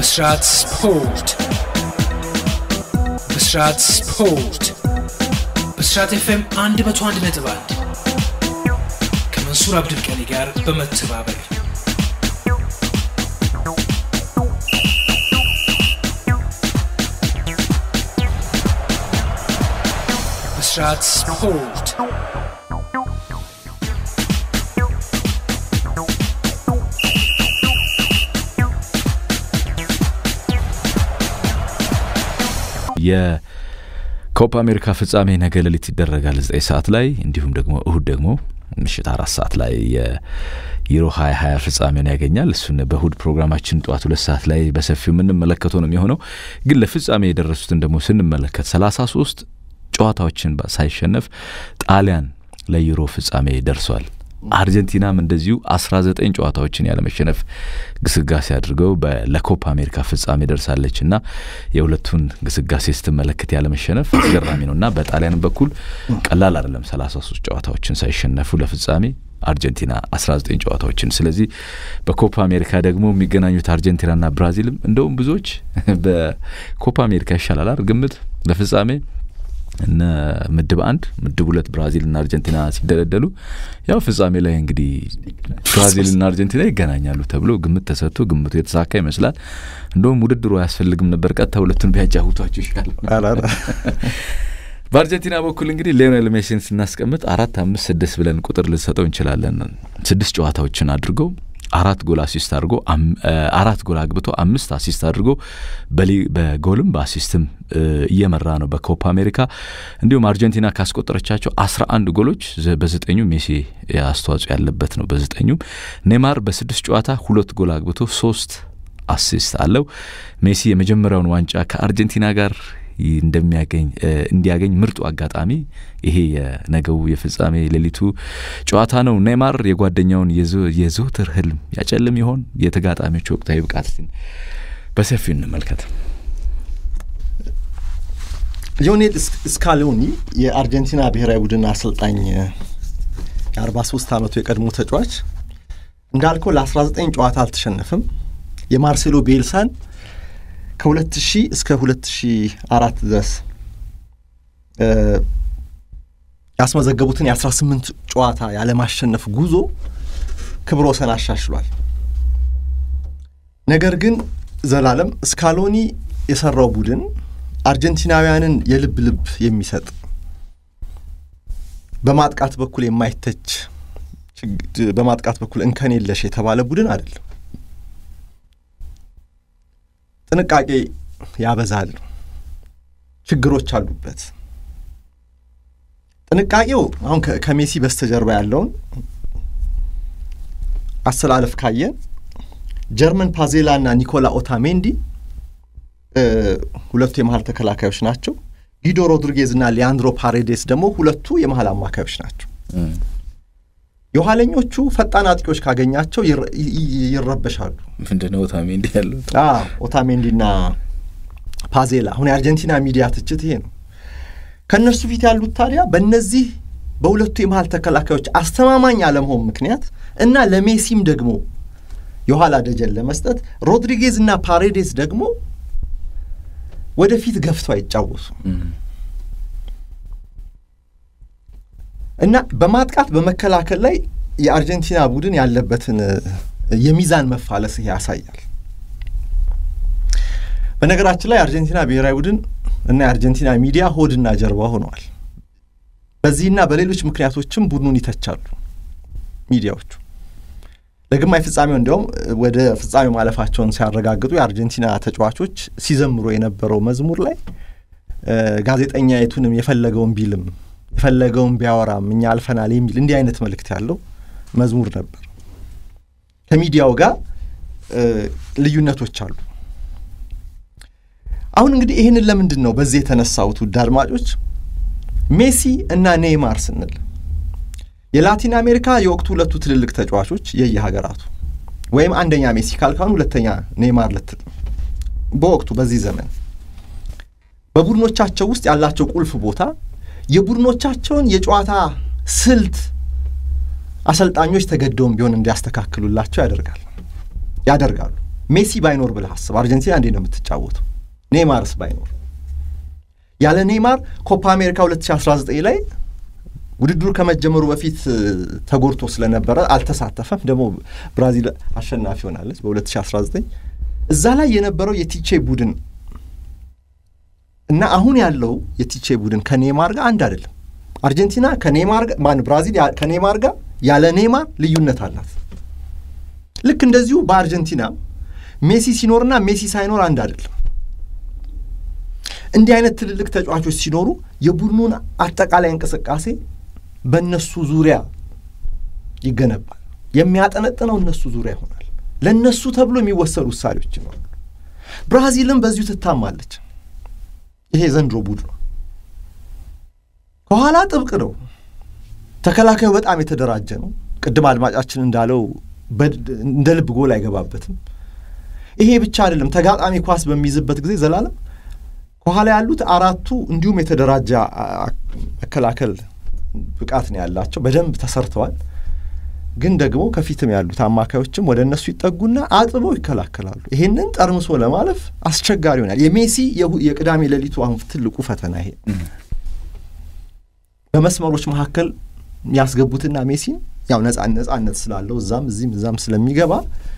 ብስራት ስፖርት ብስራት ስፖርት ብስራት ኤፍኤም 101 ነጥብ 1 ከመንሱር አብድልቀኒ ጋር በመተባበር ብስራት ስፖርት የኮፓ አሜሪካ ፍጻሜ ነገ ሌሊት ይደረጋል ዘጠኝ ሰዓት ላይ እንዲሁም ደግሞ እሁድ ደግሞ ምሽት አራት ሰዓት ላይ የዩሮ ሀያ ሀያ ፍጻሜውን ያገኛል። እሱን በእሁድ ፕሮግራማችን ጠዋት ሁለት ሰዓት ላይ በሰፊው የምንመለከተው ነው የሚሆነው። ግን ለፍጻሜ የደረሱትን ደግሞ ስንመለከት ሰላሳ ሶስት ጨዋታዎችን ሳይሸነፍ ጣሊያን ለዩሮ ፍጻሜ ደርሷል። አርጀንቲናም እንደዚሁ 19 ጨዋታዎችን ያለመሸነፍ ግስጋሴ አድርገው ለኮፓ አሜሪካ ፍጻሜ ደርሳለች እና የሁለቱን ግስጋሴ ስትመለከት ያለመሸነፍ አስገራሚ ነው እና በጣሊያንም በኩል ቀላል አይደለም 33 ጨዋታዎችን ሳይሸነፉ ለፍጻሜ አርጀንቲና 19 ጨዋታዎችን። ስለዚህ በኮፓ አሜሪካ ደግሞ የሚገናኙት አርጀንቲናና ብራዚልም እንደውም ብዙዎች በኮፓ አሜሪካ ይሻላል ግምት ለፍጻሜ እነ ምድብ አንድ ምድብ ሁለት ብራዚልና አርጀንቲና ሲደለደሉ ያው ፍጻሜ ላይ እንግዲህ ብራዚልና አርጀንቲና ይገናኛሉ ተብሎ ግምት ተሰጥቶ ግምቱ የተሳካ ይመስላል። እንደውም ውድድሩ አያስፈልግም ነበር፣ ቀጥታ ሁለቱን ቢያጫውቷቸው ይሻላል። በአርጀንቲና በኩል እንግዲህ ሊዮኔል ሜሲን ስናስቀምጥ አራት አምስት ስድስት ብለን ቁጥር ልንሰጠው እንችላለን። ስድስት ጨዋታዎችን አድርገው አራት ጎል አሲስት አድርጎ አራት ጎል አግብቶ አምስት አሲስት አድርጎ በጎልም በአሲስትም እየመራ ነው በኮፓ አሜሪካ። እንዲሁም አርጀንቲና ካስቆጠረቻቸው አስራ አንድ ጎሎች በዘጠኙ ሜሲ አስተዋጽኦ ያለበት ነው። በዘጠኙም ኔማር በስድስት ጨዋታ ሁለት ጎል አግብቶ ሶስት አሲስት አለው። ሜሲ የመጀመሪያውን ዋንጫ ከአርጀንቲና ጋር እንደሚያገኝ እንዲያገኝ ምርጡ አጋጣሚ ይሄ የነገው የፍጻሜ ሌሊቱ ጨዋታ ነው። ኔይማር የጓደኛውን የዘውትር ህልም ያጨልም ይሆን? የተጋጣሚዎች ወቅታዊ ብቃት በሰፊው እንመልከት። ሊዮኔል ስካሎኒ የአርጀንቲና ብሔራዊ ቡድን አሰልጣኝ የ43 ዓመቱ የቀድሞ ተጫዋች እንዳልከው ለ19 ጨዋታ አልተሸነፍም። የማርሴሎ ቤልሳን ከ2000 እስከ 2004 ድረስ ያስመዘገቡትን የ18 ጨዋታ ያለማሸነፍ ጉዞ ክብረ ወሰን አሻሽሏል። ነገር ግን ዘላለም ስካሎኒ የሰራው ቡድን አርጀንቲናውያንን የልብ ልብ የሚሰጥ በማጥቃት በኩል የማይተች በማጥቃት በኩል እንከን የለሽ የተባለ ቡድን አይደለም። ጥንቃቄ ያበዛል። ችግሮች አሉበት። ጥንቃቄው አሁን ከሜሲ በስተጀርባ ያለውን አሰላለፍ ካየን ጀርመን ፓዜላ እና ኒኮላ ኦታሜንዲ ሁለቱ የመሀል ተከላካዮች ናቸው። ጊዶ ሮድሪጌዝ እና ሊያንድሮ ፓሬዴስ ደግሞ ሁለቱ የመሀል አማካዮች ናቸው። የኋለኞቹ ፈጣን አጥቂዎች ካገኛቸው ይረበሻሉ። ምንድነው ኦታሜንዲ ያለው? ኦታሜንዲና ፓዜላ። አሁን የአርጀንቲና ሚዲያ ትችት ይሄ ነው። ከእነርሱ ፊት ያሉት ታዲያ በእነዚህ በሁለቱ የመሀል ተከላካዮች አስተማማኝ አለመሆን ምክንያት እና ለሜሲም ደግሞ የኋላ ደጀን ለመስጠት ሮድሪጌዝ እና ፓሬዴስ ደግሞ ወደፊት ገፍተው አይጫወሱም እና በማጥቃት በመከላከል ላይ የአርጀንቲና ቡድን ያለበትን የሚዛን መፋለስ ያሳያል። በነገራችን ላይ የአርጀንቲና ብሔራዊ ቡድን እና የአርጀንቲና ሚዲያ ሆድና ጀርባ ሆነዋል። በዚህና በሌሎች ምክንያቶችም ቡድኑን ይተቻሉ ሚዲያዎቹ። ለግማሽ ፍጻሜው እንዲያውም ወደ ፍጻሜው ማለፋቸውን ሲያረጋግጡ የአርጀንቲና ተጫዋቾች ሲዘምሩ የነበረው መዝሙር ላይ ጋዜጠኛ የቱንም የፈለገውን ቢልም የፈለገውን ቢያወራም እኛ አልፈናል የሚል እንዲህ አይነት መልእክት ያለው መዝሙር ነበር። ከሚዲያው ጋር ልዩነቶች አሉ። አሁን እንግዲህ ይህንን ለምንድን ነው በዚህ የተነሳሁት? ውድ አድማጮች ሜሲ እና ኔይማር ስንል የላቲን አሜሪካ የወቅቱ ሁለቱ ትልልቅ ተጫዋቾች የየሀገራቱ ወይም አንደኛ ሜሲ ካልካሁን ሁለተኛ ኔይማር ልትል በወቅቱ በዚህ ዘመን በቡድኖቻቸው ውስጥ ያላቸው ቁልፍ ቦታ የቡድኖቻቸውን የጨዋታ ስልት አሰልጣኞች ተገደውም ቢሆን እንዲያስተካክሉላቸው ያደርጋል ያደርጋሉ። ሜሲ ባይኖር ብለህ አስብ። አርጀንቲና እንዴት ነው የምትጫወተው? ኔይማርስ ባይኖር ያለ ኔይማር ኮፓ አሜሪካ 2019 ላይ ውድድሩ ከመጀመሩ በፊት ተጎድቶ ስለነበረ አልተሳተፈም። ደግሞ ብራዚል አሸናፊ ሆናለች በ2019 እዛ ላይ የነበረው የቲቼ ቡድን እና አሁን ያለው የቲቼ ቡድን ከኔይማር ጋር አንድ አይደለም። አርጀንቲና ከኔይማር ጋር ማን ብራዚል ከኔይማር ጋር ያለ ኔይማር ልዩነት አላት። ልክ እንደዚሁ በአርጀንቲና ሜሲ ሲኖርና ሜሲ ሳይኖር አንድ አይደለም። እንዲህ አይነት ትልልቅ ተጫዋቾች ሲኖሩ የቡድኑን አጠቃላይ እንቅስቃሴ በእነሱ ዙሪያ ይገነባል። የሚያጠነጥነው እነሱ ዙሪያ ይሆናል። ለእነሱ ተብሎ የሚወሰዱ ውሳኔዎች ይኖራሉ። ብራዚልም በዚሁ ትታማለች። ይሄ ዘንድሮ ቡድኑ ከኋላ ጥብቅ ነው። ተከላካዩ በጣም የተደራጀ ነው። ቅድም አድማጫችን እንዳለው እንደ ልብ ጎል አይገባበትም። ይሄ ብቻ አይደለም። ተጋጣሚ ኳስ በሚይዝበት ጊዜ ዘላለም ከኋላ ያሉት አራቱ እንዲሁም የተደራጀ መከላከል ብቃት ነው ያላቸው። በደንብ ተሰርተዋል። ግን ደግሞ ከፊትም ያሉት አማካዮችም ወደ እነሱ ይጠጉና አጥበው ይከላከላሉ። ይሄንን ጠርምሶ ለማለፍ አስቸጋሪ ይሆናል። የሜሲ የቅዳሜ ሌሊቱ አሁን ትልቁ ፈተና ይሄ በመስመሮች መካከል ያስገቡትና ሜሲን ያው ነጻነት ስላለው እዛም እዚህም እዛም ስለሚገባ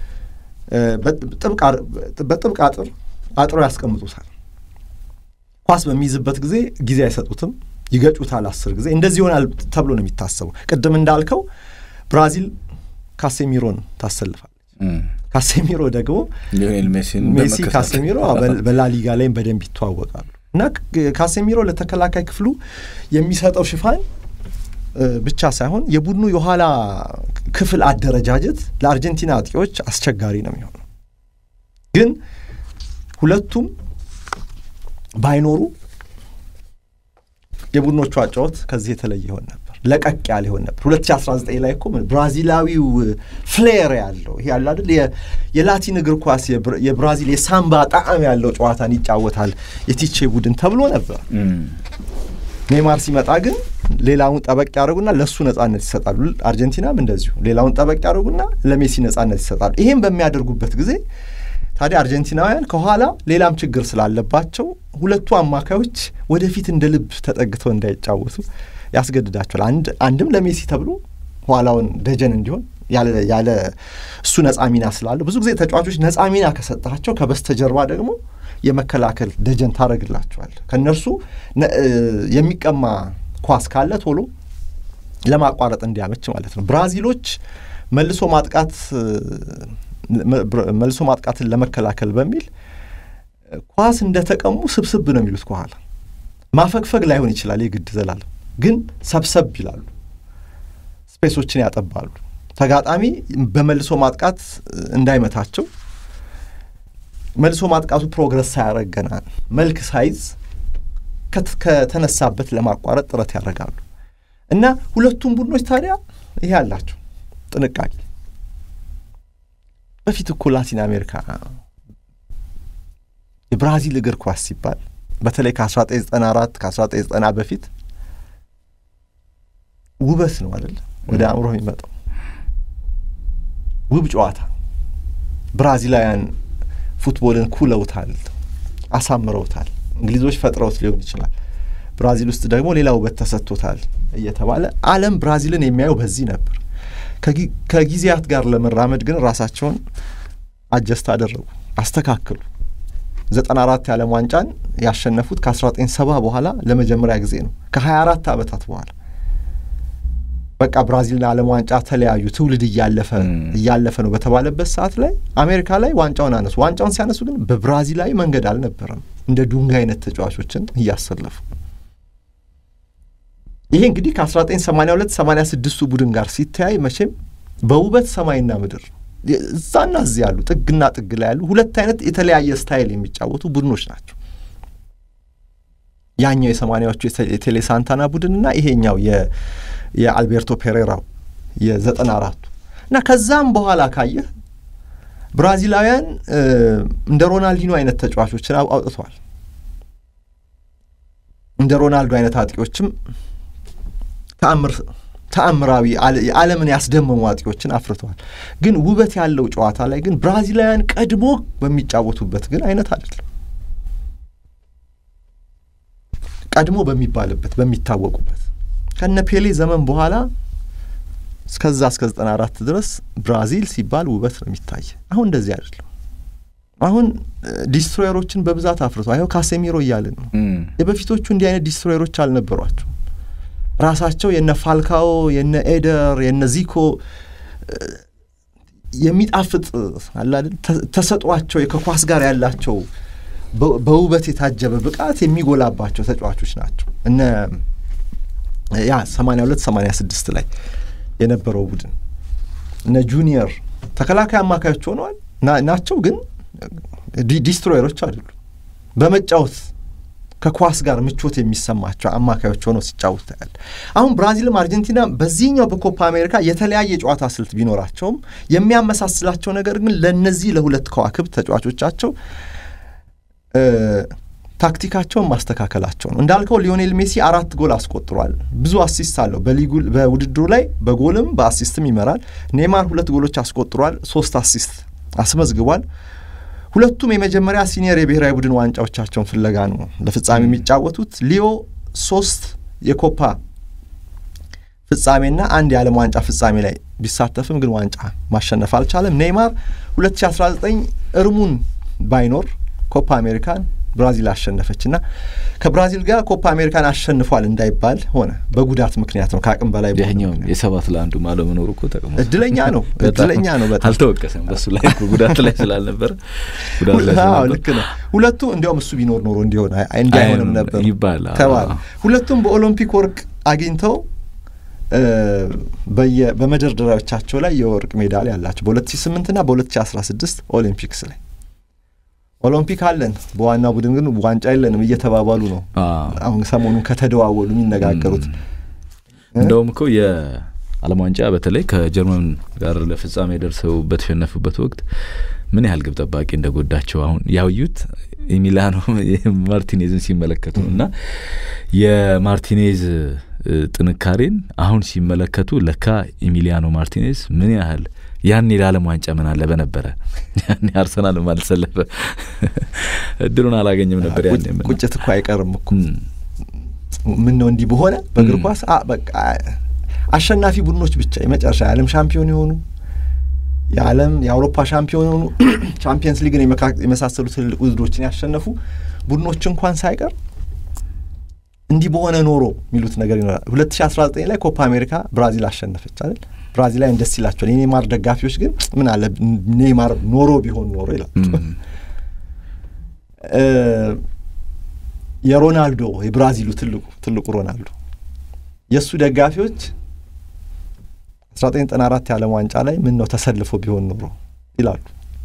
በጥብቅ አጥር አጥሮ ያስቀምጡታል። ኳስ በሚይዝበት ጊዜ ጊዜ አይሰጡትም፣ ይገጩታል። አስር ጊዜ እንደዚህ ይሆናል ተብሎ ነው የሚታሰበው። ቅድም እንዳልከው ብራዚል ካሴሚሮን ታሰልፋለች። ካሴሚሮ ደግሞ ሜሲ ካሴሚሮ በላሊጋ ላይም በደንብ ይተዋወቃሉ እና ካሴሚሮ ለተከላካይ ክፍሉ የሚሰጠው ሽፋን ብቻ ሳይሆን የቡድኑ የኋላ ክፍል አደረጃጀት ለአርጀንቲና አጥቂዎች አስቸጋሪ ነው የሚሆነው። ግን ሁለቱም ባይኖሩ የቡድኖቹ አጫወት ከዚህ የተለየ ይሆን ነበር፣ ለቀቅ ያለ ይሆን ነበር። 2019 ላይ እኮ ብራዚላዊው ፍሌር ያለው ይሄ ያለ አይደል የላቲን እግር ኳስ የብራዚል የሳምባ ጣዕም ያለው ጨዋታን ይጫወታል የቲቼ ቡድን ተብሎ ነበር። ኔይማር ሲመጣ ግን ሌላውን ጠበቅ ያደርጉና ለእሱ ነጻነት ይሰጣሉ። አርጀንቲናም እንደዚሁ ሌላውን ጠበቅ ያደርጉና ለሜሲ ነጻነት ይሰጣሉ። ይሄም በሚያደርጉበት ጊዜ ታዲያ አርጀንቲናውያን ከኋላ ሌላም ችግር ስላለባቸው ሁለቱ አማካዮች ወደፊት እንደ ልብ ተጠግተው እንዳይጫወቱ ያስገድዳቸዋል። አንድ አንድም ለሜሲ ተብሎ ኋላውን ደጀን እንዲሆን ያለ እሱ ነጻ ሚና ስላለው ብዙ ጊዜ ተጫዋቾች ነጻ ሚና ከሰጣቸው ከበስተጀርባ ደግሞ የመከላከል ደጀን ታደርግላቸዋል። ከእነርሱ የሚቀማ ኳስ ካለ ቶሎ ለማቋረጥ እንዲያመች ማለት ነው። ብራዚሎች መልሶ ማጥቃት መልሶ ማጥቃትን ለመከላከል በሚል ኳስ እንደተቀሙ ስብስብ ነው የሚሉት። ከኋላ ማፈግፈግ ላይሆን ይችላል የግድ ዘላለም፣ ግን ሰብሰብ ይላሉ፣ ስፔሶችን ያጠባሉ። ተጋጣሚ በመልሶ ማጥቃት እንዳይመታቸው መልሶ ማጥቃቱ ፕሮግረስ ሳያደርግ ገና መልክ ሳይዝ ከተነሳበት ለማቋረጥ ጥረት ያደርጋሉ እና ሁለቱም ቡድኖች ታዲያ ይሄ አላቸው ጥንቃቄ። በፊት እኮ ላቲን አሜሪካ የብራዚል እግር ኳስ ሲባል በተለይ ከ1994 ከ1990 በፊት ውበት ነው አይደለ? ወደ አእምሮ የሚመጣው ውብ ጨዋታ ብራዚላውያን ፉትቦልን ኩለውታል፣ አሳምረውታል። እንግሊዞች ፈጥረውት ሊሆን ይችላል። ብራዚል ውስጥ ደግሞ ሌላ ውበት ተሰጥቶታል እየተባለ ዓለም ብራዚልን የሚያየው በዚህ ነበር። ከጊዜያት ጋር ለመራመድ ግን ራሳቸውን አጀስት አደረጉ፣ አስተካከሉ። ዘጠና አራት የዓለም ዋንጫን ያሸነፉት ከአስራ ዘጠኝ ሰባ በኋላ ለመጀመሪያ ጊዜ ነው ከሀያ አራት ዓመታት በኋላ በቃ ብራዚልና ዓለም ዋንጫ ተለያዩ። ትውልድ እያለፈ እያለፈ ነው በተባለበት ሰዓት ላይ አሜሪካ ላይ ዋንጫውን አነሱ። ዋንጫውን ሲያነሱ ግን በብራዚላዊ መንገድ አልነበረም፣ እንደ ዱንጋ አይነት ተጫዋቾችን እያሰለፉ። ይሄ እንግዲህ ከ1982 86ቱ ቡድን ጋር ሲተያይ መቼም በውበት ሰማይና ምድር እዛና እዚህ ያሉ ጥግና ጥግ ላይ ያሉ ሁለት አይነት የተለያየ ስታይል የሚጫወቱ ቡድኖች ናቸው። ያኛው የሰማኒያዎቹ የቴሌ ሳንታና ቡድንና ይሄኛው የአልቤርቶ ፔሬራው የዘጠና አራቱ እና ከዛም በኋላ ካየህ ብራዚላውያን እንደ ሮናልዲኖ አይነት ተጫዋቾችን አውጥተዋል። እንደ ሮናልዶ አይነት አጥቂዎችም ተአምር ተአምራዊ ዓለምን ያስደመሙ አጥቂዎችን አፍርተዋል። ግን ውበት ያለው ጨዋታ ላይ ግን ብራዚላውያን ቀድሞ በሚጫወቱበት ግን አይነት አይደለም። ቀድሞ በሚባልበት በሚታወቁበት ከነ ፔሌ ዘመን በኋላ እስከዛ እስከ ዘጠና አራት ድረስ ብራዚል ሲባል ውበት ነው የሚታይ። አሁን እንደዚህ አይደለም። አሁን ዲስትሮየሮችን በብዛት አፍርቶ ይኸው ካሴሚሮ እያልን ነው። የበፊቶቹ እንዲህ አይነት ዲስትሮየሮች አልነበሯቸው። ራሳቸው የነ ፋልካኦ የነ ኤደር የነ ዚኮ የሚጣፍጥ አላደል ተሰጧቸው ከኳስ ጋር ያላቸው በውበት የታጀበ ብቃት የሚጎላባቸው ተጫዋቾች ናቸው። እነ ያ ሰማንያ ሁለት ሰማንያ ስድስት ላይ የነበረው ቡድን እነ ጁኒየር ተከላካይ አማካዮች ሆነዋል ናቸው፣ ግን ዲስትሮየሮች አይደሉም። በመጫወት ከኳስ ጋር ምቾት የሚሰማቸው አማካዮች ሆነው ሲጫወቱ ታያል። አሁን ብራዚልም አርጀንቲና በዚህኛው በኮፓ አሜሪካ የተለያየ የጨዋታ ስልት ቢኖራቸውም የሚያመሳስላቸው ነገር ግን ለእነዚህ ለሁለት ከዋክብት ተጫዋቾቻቸው ታክቲካቸውን ማስተካከላቸው ነው። እንዳልከው ሊዮኔል ሜሲ አራት ጎል አስቆጥሯል። ብዙ አሲስት አለው በሊጉ በውድድሩ ላይ በጎልም በአሲስትም ይመራል። ኔይማር ሁለት ጎሎች አስቆጥሯል፣ ሶስት አሲስት አስመዝግቧል። ሁለቱም የመጀመሪያ ሲኒየር የብሔራዊ ቡድን ዋንጫዎቻቸውን ፍለጋ ነው ለፍጻሜ የሚጫወቱት። ሊዮ ሶስት የኮፓ ፍጻሜና አንድ የዓለም ዋንጫ ፍጻሜ ላይ ቢሳተፍም ግን ዋንጫ ማሸነፍ አልቻለም። ኔይማር 2019 እርሙን ባይኖር ኮፓ አሜሪካን ብራዚል አሸነፈች እና ከብራዚል ጋር ኮፓ አሜሪካን አሸንፏል እንዳይባል ሆነ። በጉዳት ምክንያት ነው፣ ከአቅም በላይ ያኛውም የሰባት ለአንዱ አለመኖሩ እኮ ጠቅሞ እድለኛ ነው፣ እድለኛ ነው። በጣም አልተወቀሰም በሱ ላይ ጉዳት ላይ ስላልነበረ ጉዳት ላይ ልክ ነው። ሁለቱ እንዲያውም እሱ ቢኖር ኖሮ እንዲሆን እንዲሆንም ነበር ይባል ተባለ። ሁለቱም በኦሎምፒክ ወርቅ አግኝተው በመደርደሪያዎቻቸው ላይ የወርቅ ሜዳሊያ ያላቸው በ2008 ና በ2016 ኦሊምፒክስ ላይ ኦሎምፒክ አለን በዋና ቡድን ግን ዋንጫ የለንም እየተባባሉ ነው። አሁን ሰሞኑን ከተደዋወሉ የሚነጋገሩት እንደውም እኮ የዓለም ዋንጫ በተለይ ከጀርመን ጋር ለፍጻሜ ደርሰው በተሸነፉበት ወቅት ምን ያህል ግብ ጠባቂ እንደጎዳቸው አሁን ያዩት የሚላኖ ማርቲኔዝን ሲመለከቱ ነው እና የማርቲኔዝ ጥንካሬን አሁን ሲመለከቱ ለካ ኢሚሊያኖ ማርቲኔዝ ምን ያህል ያኔ ለዓለም ዋንጫ ምን አለ በነበረ ያኔ አርሰናል አልሰለፈ እድሉን አላገኘም ነበር። ያኔ ቁጭት እኮ አይቀርም እኮ ምን ነው እንዲህ በሆነ በእግር ኳስ በቃ አሸናፊ ቡድኖች ብቻ የመጨረሻ የዓለም ሻምፒዮን የሆኑ የዓለም የአውሮፓ ሻምፒዮን የሆኑ ቻምፒየንስ ሊግን የመሳሰሉ ትልልቅ ውድድሮችን ያሸነፉ ቡድኖች እንኳን ሳይቀር እንዲህ በሆነ ኖሮ የሚሉት ነገር ይኖራል። ሁለት ሺ አስራ ዘጠኝ ላይ ኮፓ አሜሪካ ብራዚል አሸነፈች አይደል? ብራዚል ላይ ደስ ይላቸዋል። የኔማር ደጋፊዎች ግን ምን አለ ኔማር ኖሮ ቢሆን ኖሮ ይላል። የሮናልዶ የብራዚሉ ትልቁ ትልቁ ሮናልዶ የእሱ ደጋፊዎች አስራ ዘጠኝ ዘጠና አራት የዓለም ዋንጫ ላይ ምን ነው ተሰልፎ ቢሆን ኖሮ ይላሉ።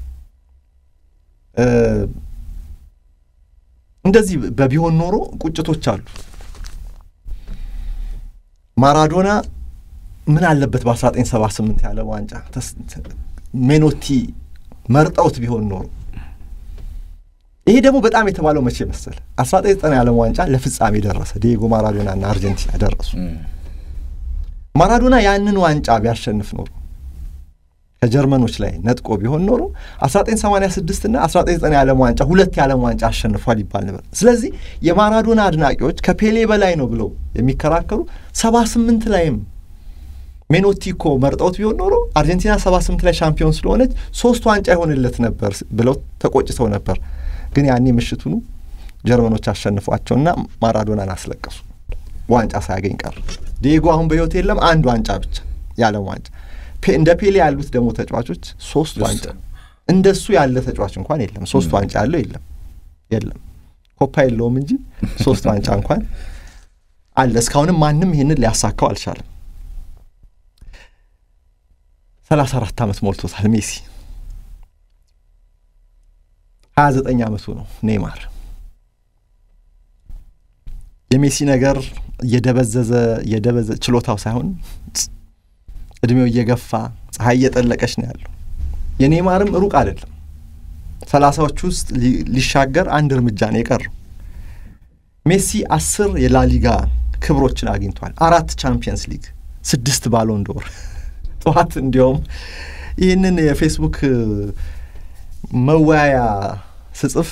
እንደዚህ በቢሆን ኖሮ ቁጭቶች አሉ። ማራዶና ምን አለበት በ1978 የዓለም ዋንጫ ሜኖቲ መርጠውት ቢሆን ኖሮ። ይሄ ደግሞ በጣም የተባለው መቼ መሰለ 1990 የዓለም ዋንጫ ለፍጻሜ ደረሰ። ዲየጎ ማራዶና እና አርጀንቲና ደረሱ። ማራዶና ያንን ዋንጫ ቢያሸንፍ ኖሮ ከጀርመኖች ላይ ነጥቆ ቢሆን ኖሮ 1986 እና 1990 የዓለም ዋንጫ ሁለት የዓለም ዋንጫ አሸንፏል ይባል ነበር። ስለዚህ የማራዶና አድናቂዎች ከፔሌ በላይ ነው ብለው የሚከራከሩ 78 ላይም ሜኖቲ እኮ መርጠውት ቢሆን ኖሮ አርጀንቲና 78 ላይ ሻምፒዮን ስለሆነች ሶስት ዋንጫ ይሆንለት ነበር ብለው ተቆጭተው ነበር። ግን ያኔ ምሽቱኑ ጀርመኖች አሸንፏቸውና ማራዶናን አስለቀሱ። ዋንጫ ሳያገኝ ቀር። ዲየጎ አሁን በሕይወት የለም፣ አንድ ዋንጫ ብቻ የዓለም ዋንጫ እንደ ፔሌ ያሉት ደግሞ ተጫዋቾች ሶስት ዋንጫ እንደሱ ያለ ተጫዋች እንኳን የለም። ሶስት ዋንጫ ያለው የለም የለም ኮፓ የለውም እንጂ ሶስት ዋንጫ እንኳን አለ። እስካሁንም ማንም ይህንን ሊያሳካው አልቻለም። ሰላሳ አራት ዓመት ሞልቶታል ሜሲ። ሀያ ዘጠኝ ዓመቱ ነው ኔይማር። የሜሲ ነገር እየደበዘዘ እየደበዘ ችሎታው ሳይሆን እድሜው እየገፋ ፀሐይ እየጠለቀች ነው ያለው። የኔይማርም ሩቅ አይደለም። ሰላሳዎቹ ውስጥ ሊሻገር አንድ እርምጃ ነው የቀረው። ሜሲ አስር የላሊጋ ክብሮችን አግኝቷል። አራት ቻምፒየንስ ሊግ ስድስት ባሎን ዶር ጠዋት እንዲያውም ይህንን የፌስቡክ መወያያ ስጽፍ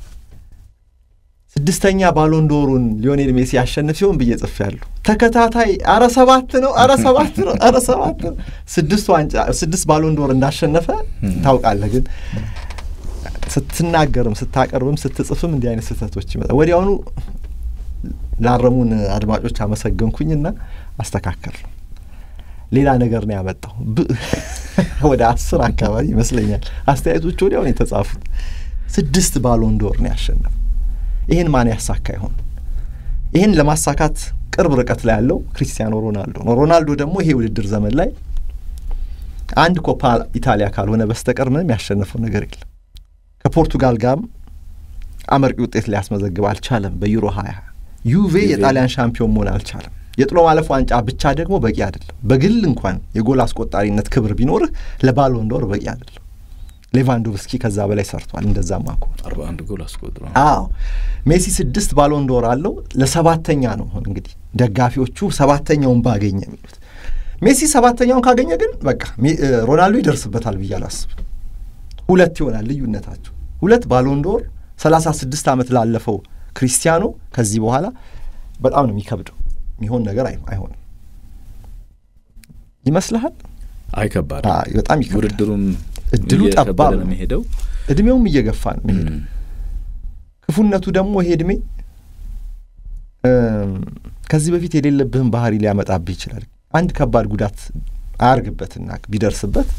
ስድስተኛ ባሎን ዶሩን ሊዮኔል ሜሲ ያሸንፍ ሲሆን ብዬ ጽፍ ያለሁ ተከታታይ አረ ሰባት ነው አረ ሰባት ነው አረ ሰባት ነው ስድስት ዋንጫ ስድስት ባሎን ዶር እንዳሸነፈ ታውቃለህ። ግን ስትናገርም ስታቀርብም ስትጽፍም እንዲህ አይነት ስህተቶች ይመጣ ወዲያውኑ ላረሙን አድማጮች አመሰገንኩኝና አስተካከል ነው። ሌላ ነገር ነው ያመጣው። ወደ አስር አካባቢ ይመስለኛል አስተያየቶች ወዲያውን የተጻፉት ስድስት ባሎን ዶር ነው ያሸነፈ። ይህን ማን ያሳካ ይሆን? ይህን ለማሳካት ቅርብ ርቀት ላይ ያለው ክሪስቲያኖ ሮናልዶ ነው። ሮናልዶ ደግሞ ይሄ ውድድር ዘመን ላይ አንድ ኮፓ ኢታሊያ ካልሆነ በስተቀር ምንም ያሸነፈው ነገር የለም። ከፖርቱጋል ጋርም አመርቂ ውጤት ሊያስመዘግብ አልቻለም። በዩሮ ሀያ ዩቬ የጣሊያን ሻምፒዮን መሆን አልቻለም። የጥሎ ማለፍ ዋንጫ ብቻ ደግሞ በቂ አይደለም። በግል እንኳን የጎል አስቆጣሪነት ክብር ቢኖርህ ለባሎን ዶር በቂ አይደለም። ሌቫንዶቭስኪ ከዛ በላይ ሰርቷል። እንደዛማ ከሆነ አርባ አንድ ጎል አስቆጥሯል። አዎ ሜሲ ስድስት ባሎን ዶር አለው። ለሰባተኛ ነው አሁን እንግዲህ ደጋፊዎቹ ሰባተኛውን ባገኘ የሚሉት። ሜሲ ሰባተኛውን ካገኘ ግን በቃ ሮናልዶ ይደርስበታል ብዬ አላስብም። ሁለት ይሆናል ልዩነታቸው። ሁለት ባሎን ዶር ሰላሳ ስድስት ዓመት ላለፈው ክሪስቲያኖ ከዚህ በኋላ በጣም ነው የሚከብደው። የሚሆን ነገር አይሆንም ይመስልሃል? አይ ከባድ በጣም ይከብዳል። ውድድሩም እድሉ ጠባብ ነው የሚሄደው፣ እድሜውም እየገፋ ነው የሚሄደው። ክፉነቱ ደግሞ ይሄ እድሜ ከዚህ በፊት የሌለብህን ባህሪ ሊያመጣብህ ይችላል። አንድ ከባድ ጉዳት አያርግበትና ቢደርስበት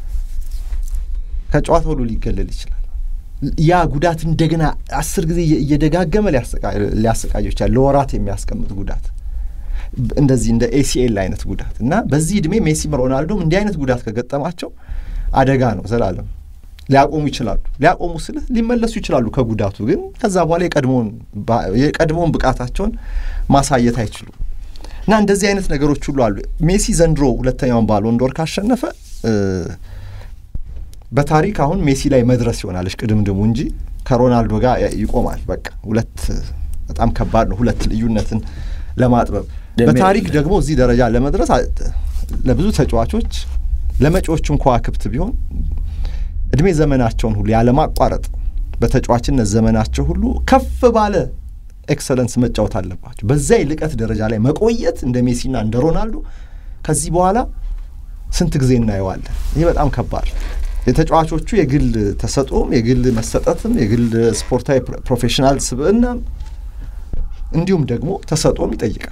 ከጨዋታ ሁሉ ሊገለል ይችላል። ያ ጉዳት እንደገና አስር ጊዜ እየደጋገመ ሊያሰቃየው ይችላል። ለወራት የሚያስቀምጥ ጉዳት እንደዚህ እንደ ኤሲኤል አይነት ጉዳት እና በዚህ እድሜ ሜሲም ሮናልዶም እንዲህ አይነት ጉዳት ከገጠማቸው አደጋ ነው። ዘላለም ሊያቆሙ ይችላሉ። ሊያቆሙ ስልህ ሊመለሱ ይችላሉ ከጉዳቱ ግን ከዛ በኋላ የቀድሞውን ብቃታቸውን ማሳየት አይችሉም እና እንደዚህ አይነት ነገሮች ሁሉ አሉ። ሜሲ ዘንድሮ ሁለተኛውን ባሎን ዶር ካሸነፈ በታሪክ አሁን ሜሲ ላይ መድረስ ይሆናለች ቅድምድሙ እንጂ ከሮናልዶ ጋር ይቆማል። በቃ ሁለት በጣም ከባድ ነው ሁለት ልዩነትን ለማጥበብ በታሪክ ደግሞ እዚህ ደረጃ ለመድረስ ለብዙ ተጫዋቾች ለመጪዎቹም ከዋክብት ቢሆን እድሜ ዘመናቸውን ሁሉ ያለማቋረጥ በተጫዋችነት ዘመናቸው ሁሉ ከፍ ባለ ኤክሰለንስ መጫወት አለባቸው። በዛ የልቀት ደረጃ ላይ መቆየት እንደ ሜሲና እንደ ሮናልዶ ከዚህ በኋላ ስንት ጊዜ እናየዋለን። ይህ በጣም ከባድ የተጫዋቾቹ የግል ተሰጥኦም የግል መሰጠትም የግል ስፖርታዊ ፕሮፌሽናል ስብዕናም እንዲሁም ደግሞ ተሰጥኦም ይጠይቃል።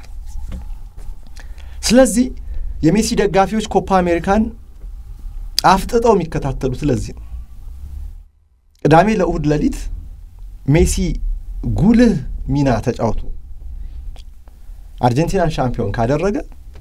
ስለዚህ የሜሲ ደጋፊዎች ኮፓ አሜሪካን አፍጥጠው የሚከታተሉት ለዚህ ነው። ቅዳሜ ለእሁድ ሌሊት ሜሲ ጉልህ ሚና ተጫውቶ አርጀንቲናን ሻምፒዮን ካደረገ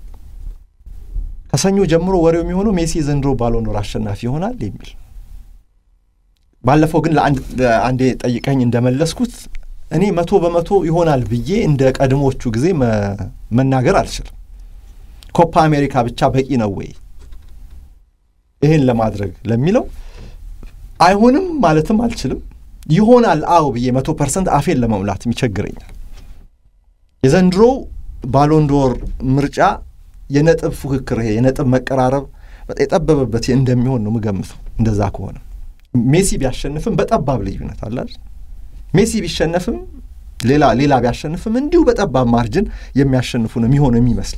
ከሰኞ ጀምሮ ወሬው የሚሆነው ሜሲ የዘንድሮ ባሎንዶር አሸናፊ ይሆናል የሚል ባለፈው ግን ለአንዴ ጠይቀኝ እንደመለስኩት እኔ መቶ በመቶ ይሆናል ብዬ እንደ ቀድሞቹ ጊዜ መናገር አልችልም። ኮፓ አሜሪካ ብቻ በቂ ነው ወይ ይህን ለማድረግ ለሚለው አይሆንም ማለትም አልችልም። ይሆናል አዎ ብዬ መቶ ፐርሰንት አፌን ለመሙላትም ይቸግረኛል። የዘንድሮ ባሎንዶር ምርጫ የነጥብ ፉክክር ይሄ የነጥብ መቀራረብ የጠበበበት እንደሚሆን ነው ምገምተው። እንደዛ ከሆነ ሜሲ ቢያሸንፍም በጠባብ ልዩነት አላል ሜሲ ቢሸነፍም ሌላ ሌላ ቢያሸንፍም እንዲሁ በጠባብ ማርጅን የሚያሸንፉ ነው የሚሆነው የሚመስል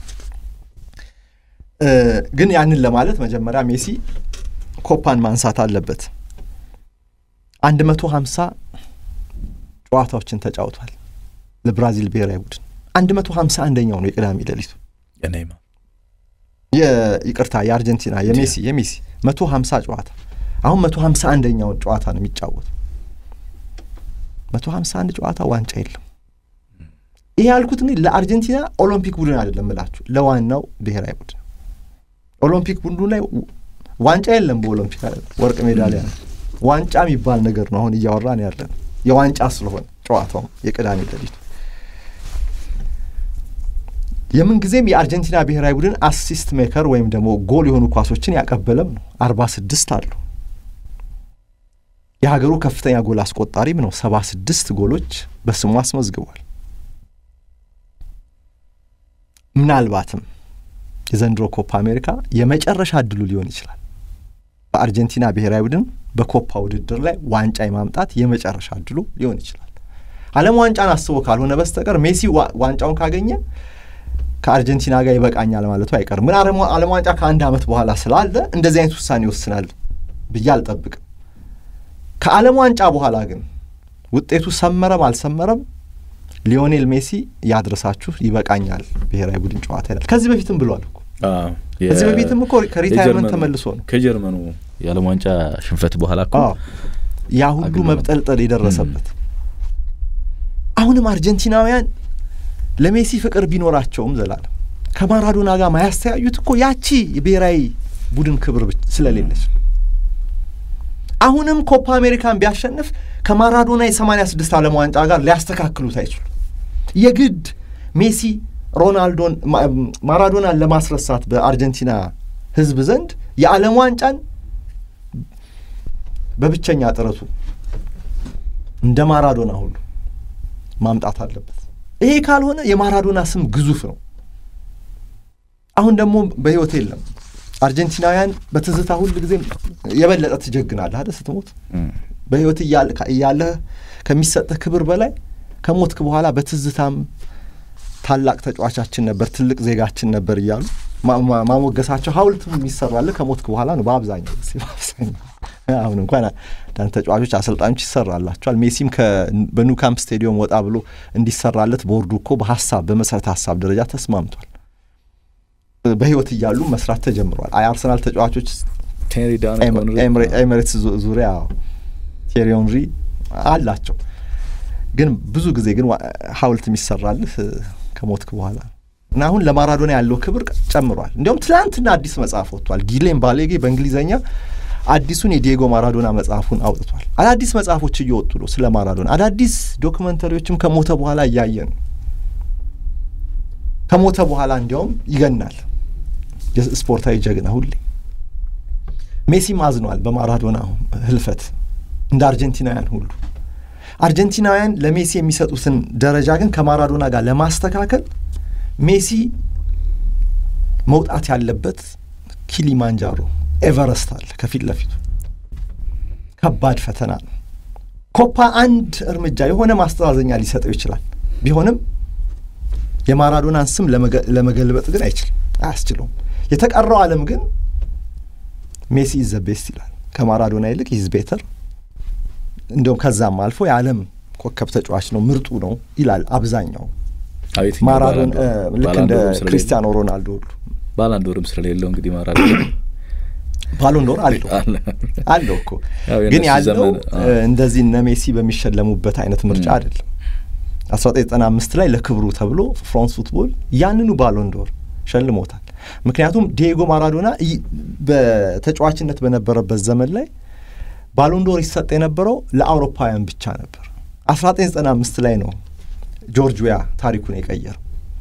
ግን ያንን ለማለት መጀመሪያ ሜሲ ኮፓን ማንሳት አለበት። አንድ መቶ ሀምሳ ጨዋታዎችን ተጫውቷል ለብራዚል ብሔራዊ ቡድን አንድ መቶ ሀምሳ አንደኛው ነው የቅዳሜ ሌሊቱ ይቅርታ የአርጀንቲና የሜሲ የሜሲ መቶ ሀምሳ ጨዋታ አሁን መቶ ሀምሳ አንደኛውን ጨዋታ ነው የሚጫወቱ መቶ ሀምሳ አንድ ጨዋታ ዋንጫ የለም። ይህ ያልኩት እንግዲህ ለአርጀንቲና ኦሎምፒክ ቡድን አይደለም እላችሁ ለዋናው ብሔራዊ ቡድን ኦሎምፒክ ቡድኑ ላይ ዋንጫ የለም። በኦሎምፒክ ወርቅ ሜዳሊያ ነው። ዋንጫ የሚባል ነገር ነው አሁን እያወራን ያለን የዋንጫ ስለሆነ ጨዋታውም የቅዳሜ ሌሊቱ የምን ጊዜም የአርጀንቲና ብሔራዊ ቡድን አሲስት ሜከር ወይም ደግሞ ጎል የሆኑ ኳሶችን ያቀበለም ነው። አርባ ስድስት አሉ። የሀገሩ ከፍተኛ ጎል አስቆጣሪም ነው። ሰባ ስድስት ጎሎች በስሙ አስመዝግቧል። ምናልባትም የዘንድሮ ኮፓ አሜሪካ የመጨረሻ እድሉ ሊሆን ይችላል። በአርጀንቲና ብሔራዊ ቡድን በኮፓ ውድድር ላይ ዋንጫ የማምጣት የመጨረሻ እድሉ ሊሆን ይችላል። ዓለም ዋንጫን አስቦ ካልሆነ በስተቀር ሜሲ ዋንጫውን ካገኘ ከአርጀንቲና ጋር ይበቃኛል ማለቱ አይቀርም። ግን ዓለም ዋንጫ ከአንድ ዓመት በኋላ ስላለ እንደዚህ አይነት ውሳኔ ይወስናል ብዬ አልጠብቅም። ከዓለም ዋንጫ በኋላ ግን ውጤቱ ሰመረም አልሰመረም ሊዮኔል ሜሲ ያድረሳችሁ ይበቃኛል ብሔራዊ ቡድን ጨዋታ ይላል። ከዚህ በፊትም ብሏል እኮ ከዚህ በፊትም እኮ ከሪታይርመንት ተመልሶ ነው ከጀርመኑ የዓለም ዋንጫ ሽንፈት በኋላ እኮ ያ ሁሉ መብጠልጠል የደረሰበት። አሁንም አርጀንቲናውያን ለሜሲ ፍቅር ቢኖራቸውም ዘላለም ከማራዶና ጋር ማያስተያዩት እኮ ያቺ የብሔራዊ ቡድን ክብር ስለሌለች አሁንም ኮፓ አሜሪካን ቢያሸንፍ ከማራዶና የሰማንያ ስድስት ዓለም ዋንጫ ጋር ሊያስተካክሉት አይችሉም። የግድ ሜሲ ሮናልዶን ማራዶናን ለማስረሳት በአርጀንቲና ሕዝብ ዘንድ የዓለም ዋንጫን በብቸኛ ጥረቱ እንደ ማራዶና ሁሉ ማምጣት አለበት። ይሄ ካልሆነ የማራዶና ስም ግዙፍ ነው። አሁን ደግሞ በሕይወት የለም። አርጀንቲናውያን በትዝታ ሁል ጊዜ የበለጠ ትጀግናለህ አይደል? ስትሞት በሕይወት እያለህ ከሚሰጥህ ክብር በላይ ከሞትክ በኋላ በትዝታም ታላቅ ተጫዋቻችን ነበር፣ ትልቅ ዜጋችን ነበር እያሉ ማሞገሳቸው ሐውልትም የሚሰራልህ ከሞትክ በኋላ ነው። በአብዛኛው በአብዛኛው አሁን እንኳን አንዳንድ ተጫዋቾች አሰልጣኞች ይሰራላቸዋል። ሜሲም በኑ ካምፕ ስቴዲየም ወጣ ብሎ እንዲሰራለት ቦርዱ እኮ በሀሳብ በመሰረተ ሀሳብ ደረጃ ተስማምቷል። በህይወት እያሉ መስራት ተጀምሯል። አርሰናል ተጫዋቾች ኤሚሬትስ ዙሪያ ቴሪ ኦንሪ አላቸው። ግን ብዙ ጊዜ ግን ሐውልት የሚሰራልህ ከሞትክ በኋላ እና አሁን ለማራዶና ያለው ክብር ጨምሯል። እንዲያውም ትናንትና አዲስ መጽሐፍ ወጥቷል። ጊሌም ባሌጌ በእንግሊዝኛ አዲሱን የዲየጎ ማራዶና መጽሐፉን አውጥቷል። አዳዲስ መጽሐፎች እየወጡ ነው ስለ ማራዶና። አዳዲስ ዶክመንተሪዎችም ከሞተ በኋላ እያየን ነው። ከሞተ በኋላ እንዲያውም ይገናል የስፖርታዊ ጀግና ሁሌ። ሜሲም አዝኗል በማራዶና ህልፈት እንደ አርጀንቲናውያን ሁሉ። አርጀንቲናውያን ለሜሲ የሚሰጡትን ደረጃ ግን ከማራዶና ጋር ለማስተካከል ሜሲ መውጣት ያለበት ኪሊማንጃሮ ኤቨረስት አለ ከፊት ለፊቱ። ከባድ ፈተና ነው። ኮፓ አንድ እርምጃ የሆነ ማስተዛዘኛ ሊሰጠው ይችላል። ቢሆንም የማራዶናን ስም ለመገልበጥ ግን አይችልም፣ አያስችለውም። የተቀረው ዓለም ግን ሜሲ ኢዝ ዘ ቤስት ይላል። ከማራዶና ይልቅ ኢዝ ቤተር፣ እንዲሁም ከዛም አልፎ የዓለም ኮከብ ተጫዋች ነው፣ ምርጡ ነው ይላል አብዛኛው። ማራዶን ልክ እንደ ክሪስቲያኖ ሮናልዶ ሁሉ ባላንዶርም ስለሌለው እንግዲህ ማራዶና ባሎንዶር አለው አለው እኮ ግን ያለው እንደዚህ እነ ሜሲ በሚሸለሙበት አይነት ምርጫ አይደለም። 1995 ላይ ለክብሩ ተብሎ ፍራንስ ፉትቦል ያንኑ ባሎንዶር ሸልሞታል። ምክንያቱም ዲዬጎ ማራዶና በተጫዋችነት በነበረበት ዘመን ላይ ባሎንዶር ይሰጥ የነበረው ለአውሮፓውያን ብቻ ነበር። 1995 ላይ ነው ጆርጅ ዌያ ታሪኩን የቀየረው።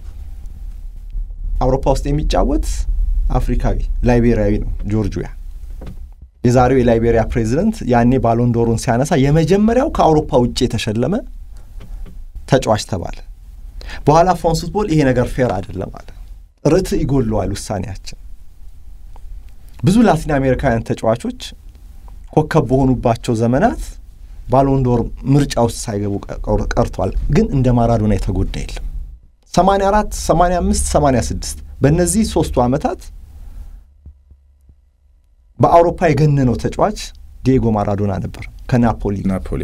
አውሮፓ ውስጥ የሚጫወት አፍሪካዊ ላይቤሪያዊ ነው ጆርጅ ዌያ። የዛሬው የላይቤሪያ ፕሬዚደንት ያኔ ባሎንዶሩን ሲያነሳ የመጀመሪያው ከአውሮፓ ውጭ የተሸለመ ተጫዋች ተባለ። በኋላ ፍራንስ ፉትቦል ይሄ ነገር ፌር አይደለም አለ። ርትዕ ይጎለዋል ውሳኔያችን። ብዙ ላቲን አሜሪካውያን ተጫዋቾች ኮከብ በሆኑባቸው ዘመናት ባሎንዶር ምርጫ ውስጥ ሳይገቡ ቀርቷል። ግን እንደ ማራዶና የተጎዳ የለም። 84፣ 85፣ 86 በእነዚህ ሶስቱ ዓመታት በአውሮፓ የገነነው ተጫዋች ዲዬጎ ማራዶና ነበር ከናፖሊ ናፖሊ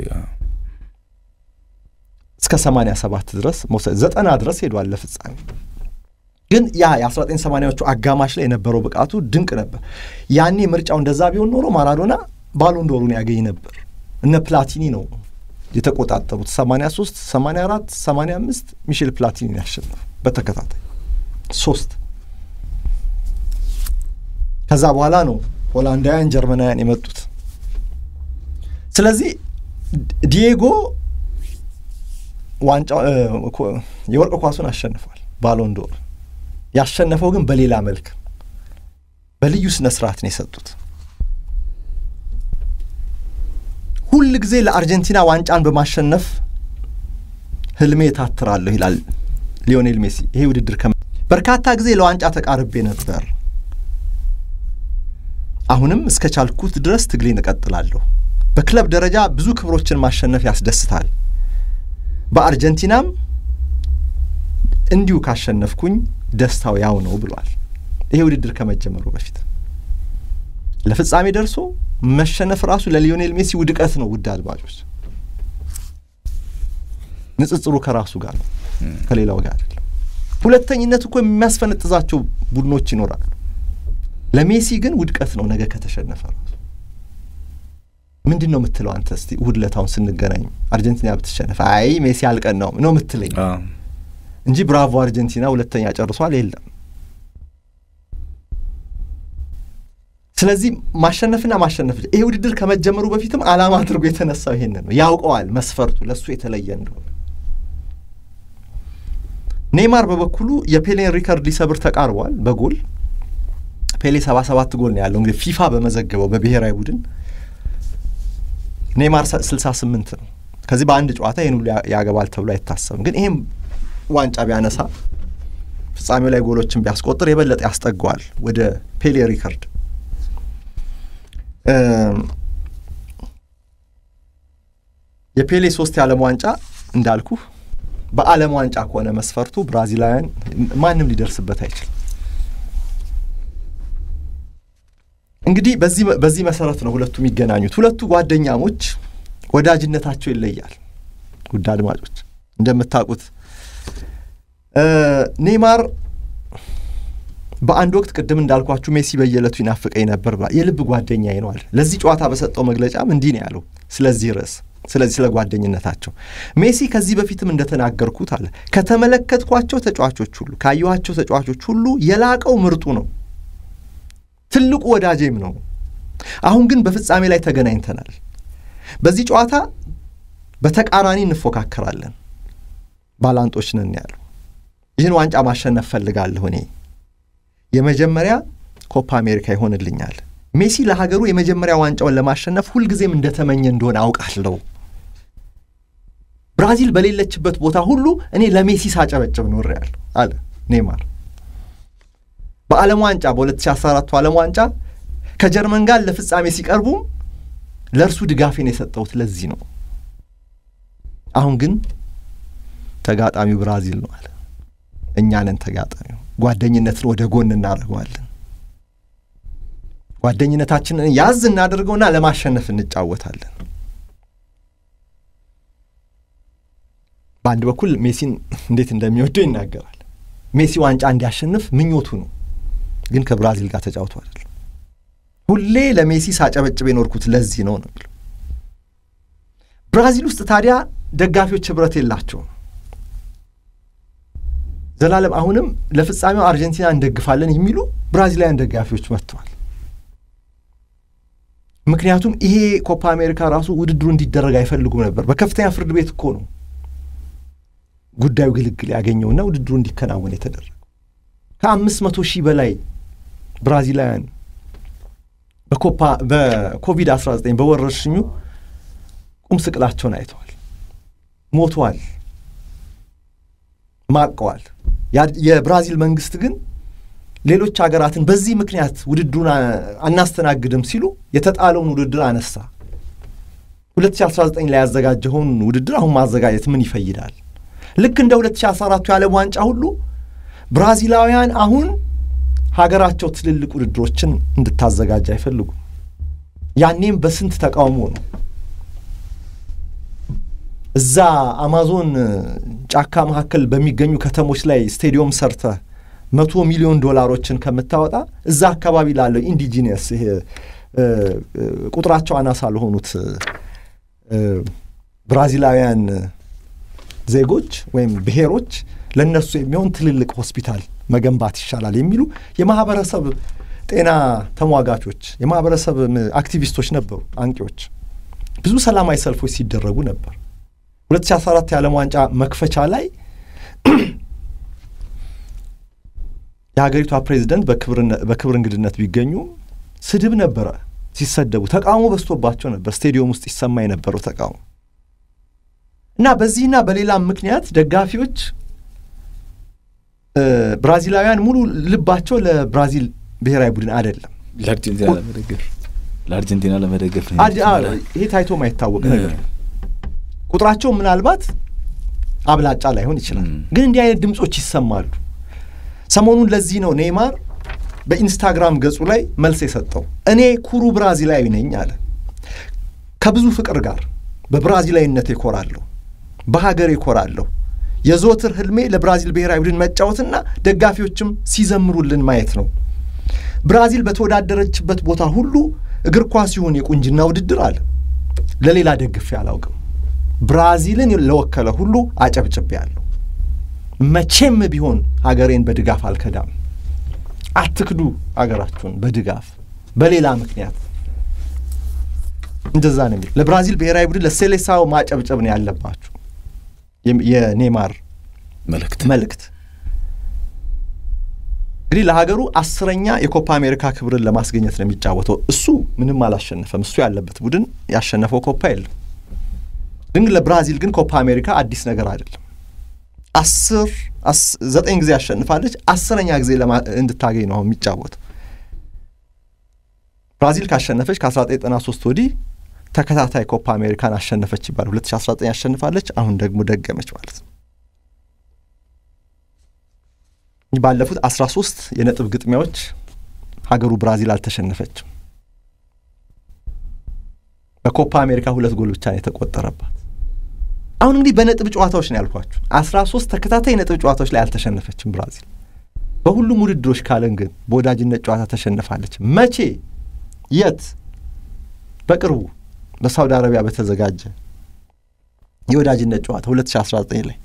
እስከ 87 ድረስ መውሰድ ዘጠና ድረስ ሄዷል ለፍጻሜ። ግን ያ የ1980ዎቹ አጋማሽ ላይ የነበረው ብቃቱ ድንቅ ነበር። ያኔ ምርጫው እንደዛ ቢሆን ኖሮ ማራዶና ባሎንዶሩን ያገኝ ነበር። እነ ፕላቲኒ ነው የተቆጣጠሩት። 83፣ 84፣ 85 ሚሼል ፕላቲኒ ያሸነፉ በተከታታይ ሶስት። ከዛ በኋላ ነው ሆላንዳውያን፣ ጀርመናውያን የመጡት። ስለዚህ ዲዬጎ ዋንጫ የወርቅ ኳሱን አሸንፏል፣ ባሎንዶር ያሸነፈው ግን በሌላ መልክ በልዩ ስነ ስርዓት ነው የሰጡት። ሁል ጊዜ ለአርጀንቲና ዋንጫን በማሸነፍ ህልሜ ታትራለሁ ይላል ሊዮኔል ሜሲ። ይሄ ውድድር በርካታ ጊዜ ለዋንጫ ተቃርቤ ነበር። አሁንም እስከ ቻልኩት ድረስ ትግሌን እቀጥላለሁ። በክለብ ደረጃ ብዙ ክብሮችን ማሸነፍ ያስደስታል። በአርጀንቲናም እንዲሁ ካሸነፍኩኝ ደስታው ያው ነው ብሏል። ይሄ ውድድር ከመጀመሩ በፊት ለፍጻሜ ደርሶ መሸነፍ ራሱ ለሊዮኔል ሜሲ ውድቀት ነው። ውድ አድማጮች፣ ንጽጽሩ ከራሱ ጋር ነው፣ ከሌላው ጋር አይደለም። ሁለተኝነት እኮ የሚያስፈነጥዛቸው ቡድኖች ይኖራሉ። ለሜሲ ግን ውድቀት ነው ነገ ከተሸነፈ ራሱ። ምንድን ነው የምትለው አንተ? እስቲ እሑድ ዕለት አሁን ስንገናኝ አርጀንቲና ብትሸነፍ አይ ሜሲ አልቀናውም ነው የምትለኝ እንጂ ብራቮ አርጀንቲና ሁለተኛ ጨርሷል የለም። ስለዚህ ማሸነፍና ማሸነፍ ይሄ ውድድር ከመጀመሩ በፊትም ዓላማ አድርጎ የተነሳው ይሄንን ነው። ያውቀዋል መስፈርቱ ለእሱ የተለየ እንደሆነ። ኔይማር በበኩሉ የፔሌን ሪከርድ ሊሰብር ተቃርቧል በጎል ፔሌ ሰባ ሰባት ጎል ነው ያለው እንግዲህ ፊፋ በመዘገበው በብሔራዊ ቡድን ኔይማር ስልሳ ስምንት ነው። ከዚህ በአንድ ጨዋታ ይህን ሁሉ ያገባል ተብሎ አይታሰብም። ግን ይህም ዋንጫ ቢያነሳ ፍጻሜው ላይ ጎሎችን ቢያስቆጥር የበለጠ ያስጠገዋል ወደ ፔሌ ሪከርድ። የፔሌ ሶስት የዓለም ዋንጫ እንዳልኩ በዓለም ዋንጫ ከሆነ መስፈርቱ ብራዚላውያን ማንም ሊደርስበት አይችልም። እንግዲህ በዚህ መሰረት ነው ሁለቱ የሚገናኙት። ሁለቱ ጓደኛሞች ወዳጅነታቸው ይለያል። ውድ አድማጮች እንደምታውቁት ኔይማር በአንድ ወቅት ቅድም እንዳልኳችሁ ሜሲ በየዕለቱ ይናፍቀኝ ነበር ብሏል። የልብ ጓደኛዬ ነው አለ። ለዚህ ጨዋታ በሰጠው መግለጫም እንዲህ ነው ያለው ስለዚህ ርዕስ ስለዚህ ስለ ጓደኝነታቸው ሜሲ ከዚህ በፊትም እንደተናገርኩት አለ ከተመለከትኳቸው ተጫዋቾች ሁሉ ካየኋቸው ተጫዋቾች ሁሉ የላቀው ምርጡ ነው ትልቁ ወዳጄም ነው። አሁን ግን በፍጻሜ ላይ ተገናኝተናል። በዚህ ጨዋታ በተቃራኒ እንፎካከራለን፣ ባላንጦች ነን ያለው። ይህን ዋንጫ ማሸነፍ ፈልጋለሁ እኔ የመጀመሪያ ኮፓ አሜሪካ ይሆንልኛል። ሜሲ ለሀገሩ የመጀመሪያ ዋንጫውን ለማሸነፍ ሁልጊዜም እንደተመኘ እንደሆነ አውቃለሁ። ብራዚል በሌለችበት ቦታ ሁሉ እኔ ለሜሲ ሳጨበጭብ ኖሬያለሁ አለ ኔይማር። በዓለም ዋንጫ በ2014 ዓለም ዋንጫ ከጀርመን ጋር ለፍጻሜ ሲቀርቡም ለእርሱ ድጋፌን የሰጠሁት ለዚህ ነው። አሁን ግን ተጋጣሚው ብራዚል ነው አለ። እኛ ነን ተጋጣሚው። ጓደኝነትን ወደ ጎን እናደርገዋለን። ጓደኝነታችንን ያዝ እናደርገውና ለማሸነፍ እንጫወታለን። በአንድ በኩል ሜሲን እንዴት እንደሚወደው ይናገራል። ሜሲ ዋንጫ እንዲያሸንፍ ምኞቱ ነው። ግን ከብራዚል ጋር ተጫውቶ አይደለም። ሁሌ ለሜሲ ሳጨበጭብ የኖርኩት ለዚህ ነው ነው የሚለው። ብራዚል ውስጥ ታዲያ ደጋፊዎች ህብረት የላቸውም። ዘላለም አሁንም ለፍጻሜው አርጀንቲና እንደግፋለን የሚሉ ብራዚላውያን ደጋፊዎች መጥተዋል። ምክንያቱም ይሄ ኮፓ አሜሪካ ራሱ ውድድሩ እንዲደረግ አይፈልጉም ነበር። በከፍተኛ ፍርድ ቤት እኮ ነው ጉዳዩ ግልግል ያገኘውና ውድድሩ እንዲከናወን የተደረገው። ከአምስት መቶ ሺህ በላይ ብራዚላውያን በኮፓ በኮቪድ 19 በወረርሽኙ ቁም ስቅላቸውን አይተዋል፣ ሞተዋል፣ ማቀዋል። የብራዚል መንግስት ግን ሌሎች ሀገራትን በዚህ ምክንያት ውድድሩን አናስተናግድም ሲሉ የተጣለውን ውድድር አነሳ። 2019 ላይ ያዘጋጀውን ውድድር አሁን ማዘጋጀት ምን ይፈይዳል? ልክ እንደ 2014 የዓለም ዋንጫ ሁሉ ብራዚላውያን አሁን ሀገራቸው ትልልቅ ውድድሮችን እንድታዘጋጅ አይፈልጉም። ያኔም በስንት ተቃውሞ ነው። እዛ አማዞን ጫካ መካከል በሚገኙ ከተሞች ላይ ስቴዲየም ሰርተ መቶ ሚሊዮን ዶላሮችን ከምታወጣ እዛ አካባቢ ላለው ኢንዲጂኒየስ ይሄ ቁጥራቸው አናሳ ለሆኑት ብራዚላውያን ዜጎች ወይም ብሔሮች ለእነሱ የሚሆን ትልልቅ ሆስፒታል መገንባት ይሻላል የሚሉ የማህበረሰብ ጤና ተሟጋቾች፣ የማህበረሰብ አክቲቪስቶች ነበሩ፣ አንቂዎች። ብዙ ሰላማዊ ሰልፎች ሲደረጉ ነበር። 2014 የዓለም ዋንጫ መክፈቻ ላይ የሀገሪቷ ፕሬዚደንት በክብር እንግድነት ቢገኙ ስድብ ነበረ ሲሰደቡ፣ ተቃውሞ በዝቶባቸው ነበር። ስቴዲየም ውስጥ ይሰማ የነበረው ተቃውሞ እና በዚህና በሌላም ምክንያት ደጋፊዎች ብራዚላውያን ሙሉ ልባቸው ለብራዚል ብሔራዊ ቡድን አይደለም። ለአርጀንቲና ለመደገፍ ለአርጀንቲና ለመደገፍ ነው አድ- አ- ይሄ ታይቶ ማይታወቅ ነገር ነው። ቁጥራቸው ምናልባት አብላጫ ላይሆን ይችላል፣ ም። ግን እንዲህ አይነት ድምጾች ይሰማሉ። ሰሞኑን ለዚህ ነው ኔይማር በኢንስታግራም ገጹ ላይ መልስ የሰጠው። እኔ ኩሩ ብራዚላዊ ነኝ አለ። ከብዙ ፍቅር ጋር በብራዚላዊነት እኮራለሁ፣ በሀገር እኮራለሁ። የዘወትር ህልሜ ለብራዚል ብሔራዊ ቡድን መጫወትና ደጋፊዎችም ሲዘምሩልን ማየት ነው። ብራዚል በተወዳደረችበት ቦታ ሁሉ እግር ኳስ ይሁን የቁንጅና ውድድር አለ ለሌላ ደግፌ አላውቅም። ብራዚልን ለወከለ ሁሉ አጨብጭቤያለሁ። መቼም ቢሆን ሀገሬን በድጋፍ አልከዳም። አትክዱ ሀገራችሁን በድጋፍ በሌላ ምክንያት እንደዛ ነው የሚል ለብራዚል ብሔራዊ ቡድን ለሴሌሳው ማጨብጨብ ነው ያለባችሁ። የም- የኔማር መልእክት መልእክት እንግዲህ ለሀገሩ አስረኛ የኮፓ አሜሪካ ክብርን ለማስገኘት ነው የሚጫወተው። እሱ ምንም አላሸነፈም። እሱ ያለበት ቡድን ያሸነፈው ኮፓ የለም። ግን ለብራዚል ግን ኮፓ አሜሪካ አዲስ ነገር አይደለም። አስር አስ- ዘጠኝ ጊዜ ያሸንፋለች። አስረኛ ጊዜ ለማ- እንድታገኝ ነው አሁን የሚጫወተው። ብራዚል ካሸነፈች ከ1993 ወዲህ ተከታታይ ኮፓ አሜሪካን አሸነፈች ይባላል። 2019 ያሸንፋለች። አሁን ደግሞ ደገመች ማለት ነው። ባለፉት 13 የነጥብ ግጥሚያዎች ሀገሩ ብራዚል አልተሸነፈችም። በኮፓ አሜሪካ ሁለት ጎል ብቻ ነው የተቆጠረባት። አሁን እንግዲህ በነጥብ ጨዋታዎች ነው ያልኳችሁ። 13 ተከታታይ ነጥብ ጨዋታዎች ላይ አልተሸነፈችም ብራዚል። በሁሉም ውድድሮች ካለን ግን በወዳጅነት ጨዋታ ተሸንፋለች። መቼ? የት? በቅርቡ በሳውዲ አረቢያ በተዘጋጀ የወዳጅነት ጨዋታ 2019 ላይ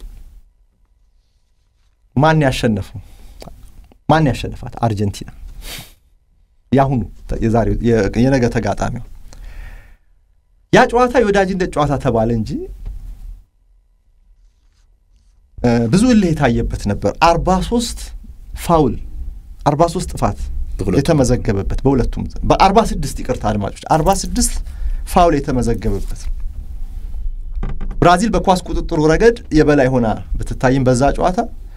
ማን ያሸነፈው? ማን ያሸነፋት? አርጀንቲና። የአሁኑ የዛሬው የ- የነገ ተጋጣሚው ያ ጨዋታ የወዳጅነት ጨዋታ ተባለ እንጂ እ፣ ብዙ እልህ የታየበት ነበር። አርባ ሶስት ፋውል አርባ ሶስት ጥፋት በሁለቱም። የተመዘገበበት በሁለቱም በአርባ ስድስት ይቅርታ አድማጮች አርባ ስድስት ፋውል የተመዘገበበት ነው። ብራዚል በኳስ ቁጥጥሩ ረገድ የበላይ ሆና ብትታይም በዛ ጨዋታ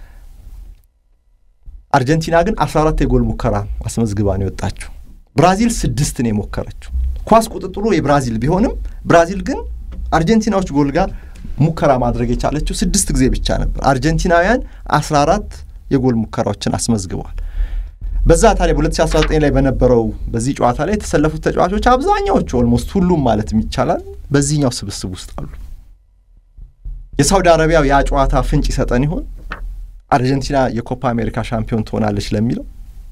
አርጀንቲና ግን 14 የጎል ሙከራ አስመዝግባ ነው የወጣችው። ብራዚል ስድስት ነው የሞከረችው። ኳስ ቁጥጥሩ የብራዚል ቢሆንም ብራዚል ግን አርጀንቲናዎች ጎል ጋር ሙከራ ማድረግ የቻለችው ስድስት ጊዜ ብቻ ነበር። አርጀንቲናውያን 14 የጎል ሙከራዎችን አስመዝግበዋል። በዛ ታዲያ በ2019 ላይ በነበረው በዚህ ጨዋታ ላይ የተሰለፉት ተጫዋቾች አብዛኛዎቹ ኦልሞስት ሁሉም ማለት ይቻላል በዚህኛው ስብስብ ውስጥ አሉ። የሳውዲ አረቢያው ያ ጨዋታ ፍንጭ ይሰጠን ይሆን? አርጀንቲና የኮፓ አሜሪካ ሻምፒዮን ትሆናለች ለሚለው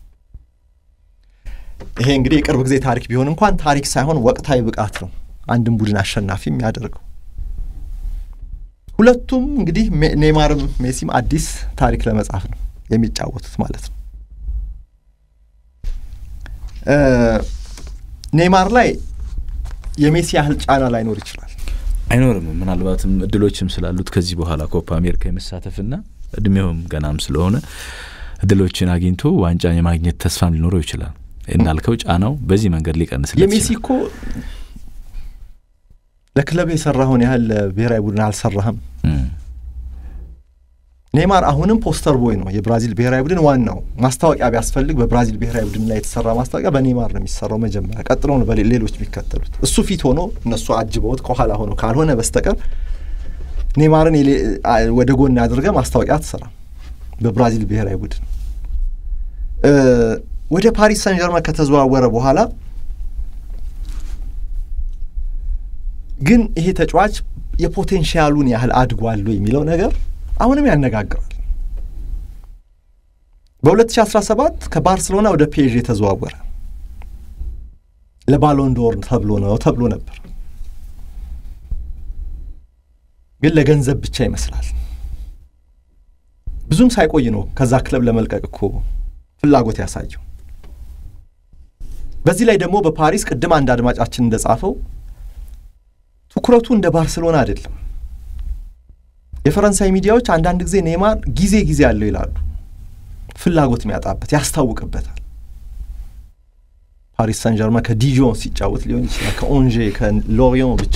ይሄ እንግዲህ የቅርብ ጊዜ ታሪክ ቢሆን እንኳን ታሪክ ሳይሆን ወቅታዊ ብቃት ነው አንድን ቡድን አሸናፊ የሚያደርገው። ሁለቱም እንግዲህ ሜ- ኔይማርም ሜሲም አዲስ ታሪክ ለመጻፍ ነው የሚጫወቱት ማለት ነው። እ፣ ኔይማር ላይ የሜሲ ያህል ጫና ላይኖር ይችላል። አይኖርም። ምናልባትም እድሎችም ስላሉት ከዚህ በኋላ ኮፓ አሜሪካ የመሳተፍና እድሜውም ገናም ስለሆነ እድሎችን አግኝቶ ዋንጫን የማግኘት ተስፋም ሊኖረው ይችላል። እንዳልከው ጫናው በዚህ መንገድ ሊቀንስለት የሜሲ ይችላል። እኮ ለክለብ የሰራኸውን ያህል ለብሔራዊ ቡድን አልሰራህም። እም፣ ኔይማር አሁንም ፖስተር ቦይ ነው የብራዚል ብሔራዊ ቡድን ዋናው ማስታወቂያ ቢያስፈልግ በብራዚል ብሔራዊ ቡድን ላይ የተሰራ ማስታወቂያ በኔይማር ነው የሚሰራው መጀመሪያ፣ ቀጥሎ ነው በሌ- ሌሎች የሚከተሉት። እሱ ፊት ሆኖ እነሱ አጅበውት ከኋላ ሆኖ ካልሆነ በስተቀር ኔይማርን የሌ- አ- ወደ ጎን አድርገ ማስታወቂያ አትሰራም በብራዚል ብሔራዊ ቡድን። እ፣ ወደ ፓሪስ ሰን ጀርመን ከተዘዋወረ በኋላ ግን ይሄ ተጫዋች የፖቴንሻሉን ያህል አድጓሉ የሚለው ነገር አሁንም ያነጋግራል። በ2017 ከባርሰሎና ወደ ፔዥ የተዘዋወረ ለባሎን ዶር ተብሎ ነው ተብሎ ነበር፣ ግን ለገንዘብ ብቻ ይመስላል። ብዙም ሳይቆይ ነው ከዛ ክለብ ለመልቀቅ እኮ ፍላጎት ያሳየው። በዚህ ላይ ደግሞ በፓሪስ ቅድም አንድ አድማጫችን እንደጻፈው ትኩረቱ እንደ ባርሰሎና አይደለም። የፈረንሳይ ሚዲያዎች አንዳንድ ጊዜ ኔይማር ጊዜ ጊዜ አለው ይላሉ። ፍላጎት የሚያጣበት ያስታውቅበታል። ፓሪስ ሰን ጀርመን ከዲጆን ሲጫወት ሊሆን ይችላል፣ ከኦንዤ ከሎሪዮን ብቻ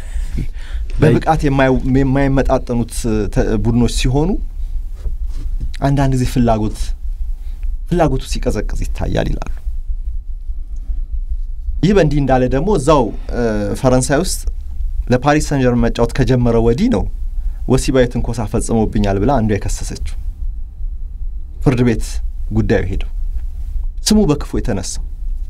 በብቃት የማይመጣጠኑት ተ- ቡድኖች ሲሆኑ አንዳንድ ጊዜ ፍላጎት ፍላጎቱ ሲቀዘቅዝ ይታያል ይላሉ። ይህ በእንዲህ እንዳለ ደግሞ እዛው ፈረንሳይ ውስጥ ለፓሪስ ሰን ጀርመን መጫወት ከጀመረ ወዲህ ነው ወሲባዊ ትንኮሳ ፈጽሞብኛል ብላ አንዷ የከሰሰችው ፍርድ ቤት ጉዳዩ ሄደው ስሙ በክፉ የተነሳው።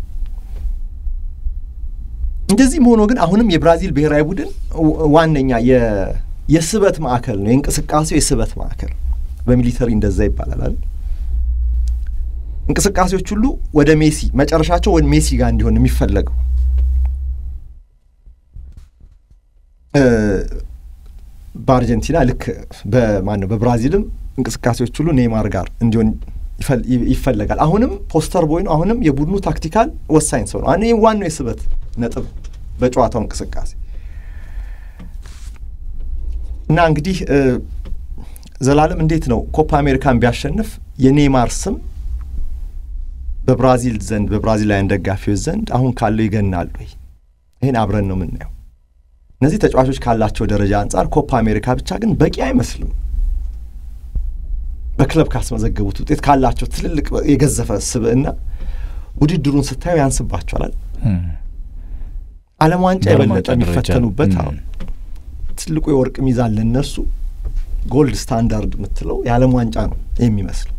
እንደዚህም ሆኖ ግን አሁንም የብራዚል ብሔራዊ ቡድን ዋነኛ የስበት ማዕከል ነው፣ የእንቅስቃሴው የስበት ማዕከል በሚሊተሪ እንደዛ ይባላል አይደል? እንቅስቃሴዎች ሁሉ ወደ ሜሲ መጨረሻቸው ወደ ሜሲ ጋር እንዲሆን የሚፈለገው በአርጀንቲና ልክ በማን ነው በብራዚልም እንቅስቃሴዎች ሁሉ ኔይማር ጋር እንዲሆን ይፈለጋል። አሁንም ፖስተር ቦይ ነው። አሁንም የቡድኑ ታክቲካል ወሳኝ ሰው ነው። ይህ ዋናው የስበት ነጥብ በጨዋታው እንቅስቃሴ እና እንግዲህ ዘላለም እንዴት ነው ኮፓ አሜሪካን ቢያሸንፍ የኔይማር ስም በብራዚል ዘንድ በብራዚላውያን ደጋፊዎች ዘንድ አሁን ካለው ይገናል ወይ? ይህን አብረን ነው የምናየው። እነዚህ ተጫዋቾች ካላቸው ደረጃ አንጻር ኮፓ አሜሪካ ብቻ ግን በቂ አይመስልም። በክለብ ካስመዘገቡት ውጤት ካላቸው ትልልቅ የገዘፈ ስብዕና ውድድሩን ስታዩ ያንስባቸዋል። ዓለም ዋንጫ የበለጠ የሚፈተኑበት ትልቁ የወርቅ ሚዛን ለእነርሱ ጎልድ ስታንዳርድ የምትለው የዓለም ዋንጫ ነው የሚመስለው።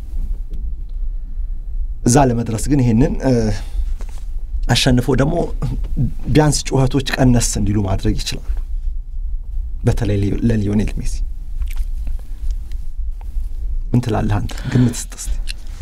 እዛ ለመድረስ ግን ይሄንን አሸንፎ ደግሞ ቢያንስ ጩኸቶች ቀነስ እንዲሉ ማድረግ ይችላሉ። በተለይ ለሊዮኔል ሜሲ ምን ትላለህ አንተ? ግምት ስጥ እስቲ።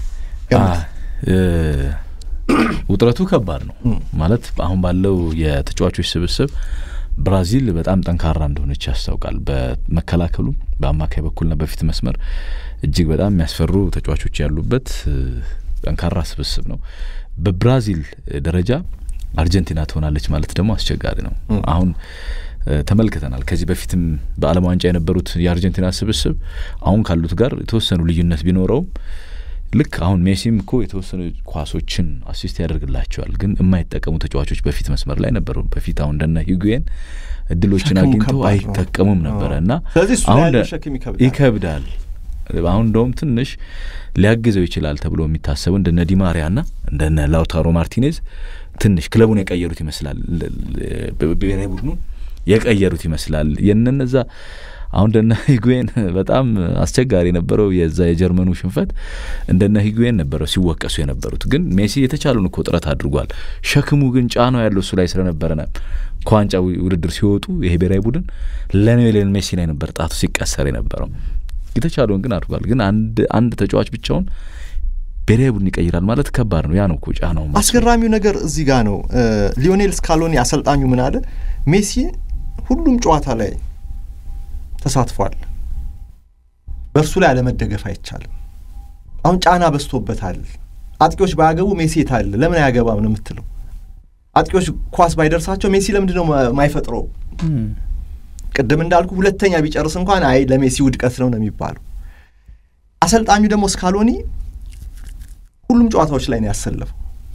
ውጥረቱ ከባድ ነው ማለት አሁን ባለው የተጫዋቾች ስብስብ ብራዚል በጣም ጠንካራ እንደሆነች ያስታውቃል። በመከላከሉ በአማካይ በኩልና በፊት መስመር እጅግ በጣም የሚያስፈሩ ተጫዋቾች ያሉበት ጠንካራ ስብስብ ነው። በብራዚል ደረጃ አርጀንቲና ትሆናለች ማለት ደግሞ አስቸጋሪ ነው። አሁን ተመልክተናል። ከዚህ በፊትም በዓለም ዋንጫ የነበሩት የአርጀንቲና ስብስብ አሁን ካሉት ጋር የተወሰኑ ልዩነት ቢኖረውም ልክ አሁን ሜሲም እኮ የተወሰኑ ኳሶችን አሲስት ያደርግላቸዋል፣ ግን የማይጠቀሙ ተጫዋቾች በፊት መስመር ላይ ነበሩ። በፊት አሁን እንደነ ሂጉዌን እድሎችን አግኝተው አይጠቀሙም ነበረ እና አሁን ይከብዳል። አሁን እንደውም ትንሽ ሊያግዘው ይችላል ተብሎ የሚታሰቡ እንደነ ዲማሪያና እንደነ ላውታሮ ማርቲኔዝ ትንሽ ክለቡን የቀየሩት ይመስላል። ብሔራዊ ቡድኑን የቀየሩት ይመስላል። የነነዛ አሁን እንደነ ሂጉዌን በጣም አስቸጋሪ የነበረው የዛ የጀርመኑ ሽንፈት እንደነ ሂጉዌን ነበረው ሲወቀሱ የነበሩት። ግን ሜሲ የተቻለውን እኮ ጥረት አድርጓል። ሸክሙ ግን ጫናው ያለው እሱ ላይ ስለነበረ ከዋንጫ ውድድር ሲወጡ ይሄ ብሔራዊ ቡድን ለሊዮኔል ሜሲ ላይ ነበር ጣቱ ሲቀሰር የነበረው። የተቻለውን ግን አድርጓል። ግን አንድ አንድ ተጫዋች ብቻውን ብሔራዊ ቡድን ይቀይራል ማለት ከባድ ነው። ያ ነው እኮ ጫናው። አስገራሚው ነገር እዚህ ጋር ነው። ሊዮኔል ስካሎኒ አሰልጣኙ ምን አለ? ሜሲ ሁሉም ጨዋታ ላይ ተሳትፏል። በእርሱ ላይ አለመደገፍ አይቻልም። አሁን ጫና በዝቶበታል። አጥቂዎች ባያገቡ ሜሲ የታለ ለምን አያገባም ነው የምትለው። አጥቂዎች ኳስ ባይደርሳቸው ሜሲ ለምንድን ነው ማይፈጥረው? ቅድም እንዳልኩ ሁለተኛ ቢጨርስ እንኳን አይ ለሜሲ ውድቀት ነው ነው የሚባለው። አሰልጣኙ ደግሞ ስካሎኒ ሁሉም ጨዋታዎች ላይ ነው ያሰለፈው።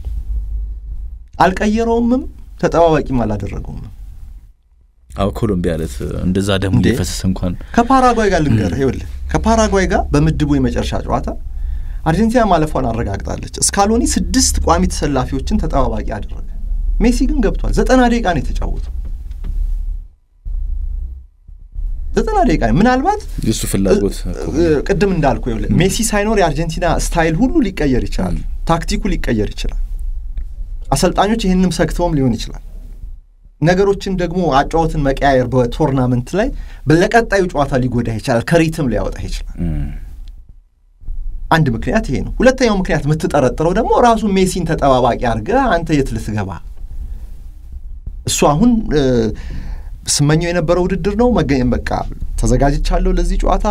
አልቀየረውምም፣ ተጠባባቂም አላደረገውም። አዎ ኮሎምቢያ ዕለት እንደዛ ደሙ የፈሰሰ እንኳን ከፓራጓይ ጋር ልንገርህ፣ ይኸውልህ ከፓራጓይ ጋር በምድቡ የመጨረሻ ጨዋታ አርጀንቲና ማለፏን አረጋግጣለች። ስካሎኒ ስድስት ቋሚ ተሰላፊዎችን ተጠባባቂ አደረገ። ሜሲ ግን ገብቷል። ዘጠና ደቂቃ ነው የተጫወተው። ዘጠና ደቂቃ ነው። ምናልባት የሱ ፍላጎት ቅድም እንዳልኩ ይኸውልህ ሜሲ ሳይኖር የአርጀንቲና ስታይል ሁሉ ሊቀየር ይችላል። ታክቲኩ ሊቀየር ይችላል። አሰልጣኞች ይህንም ሰግተውም ሊሆን ይችላል። ነገሮችን ደግሞ አጫወትን መቀያየር በቶርናመንት ላይ ለቀጣዩ ጨዋታ ሊጎዳ ይችላል። ከሪትም ሊያወጣ ይችላል። አንድ ምክንያት ይሄ ነው። ሁለተኛው ምክንያት የምትጠረጥረው ደግሞ ራሱ ሜሲን ተጠባባቂ አድርገህ አንተ የት ልትገባ እሱ አሁን ስመኘው የነበረው ውድድር ነው መገኘም በቃ ተዘጋጅቻለሁ ለዚህ ጨዋታ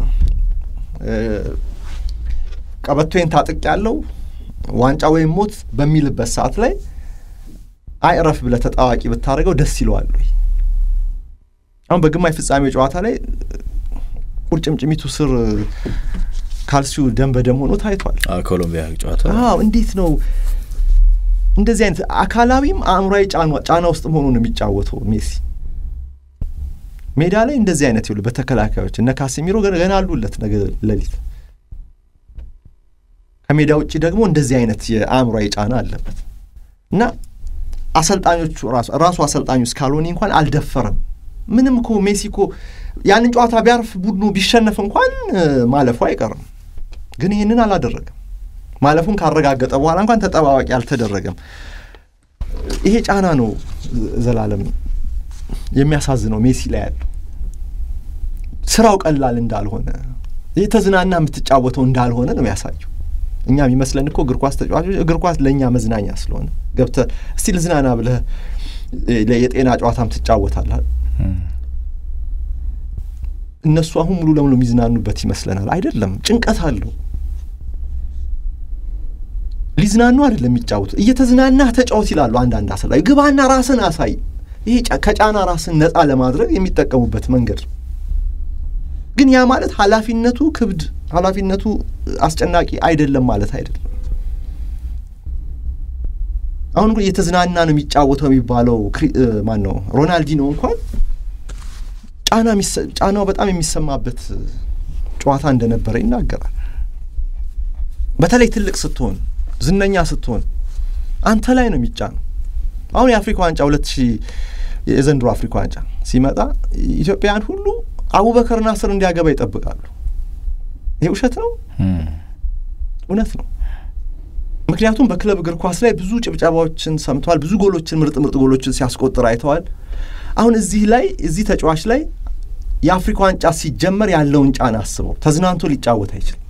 ቀበቶዬን ታጥቅ ያለው ዋንጫ ወይም ሞት በሚልበት ሰዓት ላይ አይ እረፍ ብለህ ተጣዋቂ ብታደርገው ደስ ይለዋል ወይ? አሁን በግማሽ ፍጻሜ ጨዋታ ላይ ቁርጭምጭሚቱ ስር ካልሲው ደም በደም ሆኖ ታይቷል። ኮሎምቢያ ጨዋታ አዎ፣ እንዴት ነው እንደዚህ አይነት አካላዊም አእምሯዊ ጫና ውስጥ መሆኑ ነው የሚጫወተው ሜሲ ሜዳ ላይ እንደዚህ አይነት ይሉ በተከላካዮች እነ ካሴሚሮ ገና አሉለት ነገ ሌሊት ከሜዳ ውጭ ደግሞ እንደዚህ አይነት የአእምሯዊ ጫና አለበት እና አሰልጣኞቹ ራሱ አሰልጣኙ ስካሎኒ እንኳን አልደፈረም። ምንም እኮ ሜሲ እኮ ያንን ጨዋታ ቢያርፍ ቡድኑ ቢሸነፍ እንኳን ማለፉ አይቀርም፣ ግን ይህንን አላደረገም። ማለፉን ካረጋገጠ በኋላ እንኳን ተጠባባቂ አልተደረገም። ይሄ ጫና ነው ዘላለም የሚያሳዝነው ሜሲ ላይ ያለው ስራው ቀላል እንዳልሆነ የተዝናና የምትጫወተው እንዳልሆነ ነው የሚያሳየው። እኛ የሚመስለን እኮ እግር ኳስ ተጫዋቾች እግር ኳስ ለእኛ መዝናኛ ስለሆነ ገብተህ እስቲ ልዝናና ብለህ የጤና ጨዋታም ትጫወታለህ። እነሱ አሁን ሙሉ ለሙሉ የሚዝናኑበት ይመስለናል። አይደለም፣ ጭንቀት አለው። ሊዝናኑ አይደለም የሚጫወቱ፣ እየተዝናናህ ተጫወት ይላሉ አንዳንድ አሰልጣኝ። ግባና ራስን አሳይ። ይሄ ከጫና ራስን ነፃ ለማድረግ የሚጠቀሙበት መንገድ ነው። ግን ያ ማለት ኃላፊነቱ ክብድ ኃላፊነቱ አስጨናቂ አይደለም ማለት አይደለም። አሁን ግን እየተዝናና ነው የሚጫወተው የሚባለው ማን ነው? ሮናልዲኖ እንኳን ጫና ጫናው በጣም የሚሰማበት ጨዋታ እንደነበረ ይናገራል። በተለይ ትልቅ ስትሆን ዝነኛ ስትሆን አንተ ላይ ነው የሚጫነው። አሁን የአፍሪካ ዋንጫ ሁለት ሺህ የዘንድሮ አፍሪካ ዋንጫ ሲመጣ ኢትዮጵያውያን ሁሉ አቡበከር ናስር እንዲያገባ ይጠብቃሉ። ይሄ ውሸት ነው? እውነት ነው። ምክንያቱም በክለብ እግር ኳስ ላይ ብዙ ጭብጨባዎችን ሰምተዋል። ብዙ ጎሎችን፣ ምርጥ ምርጥ ጎሎችን ሲያስቆጥር አይተዋል። አሁን እዚህ ላይ እዚህ ተጫዋች ላይ የአፍሪካ ዋንጫ ሲጀመር ያለውን ጫና አስበው። ተዝናንቶ ሊጫወት አይችልም።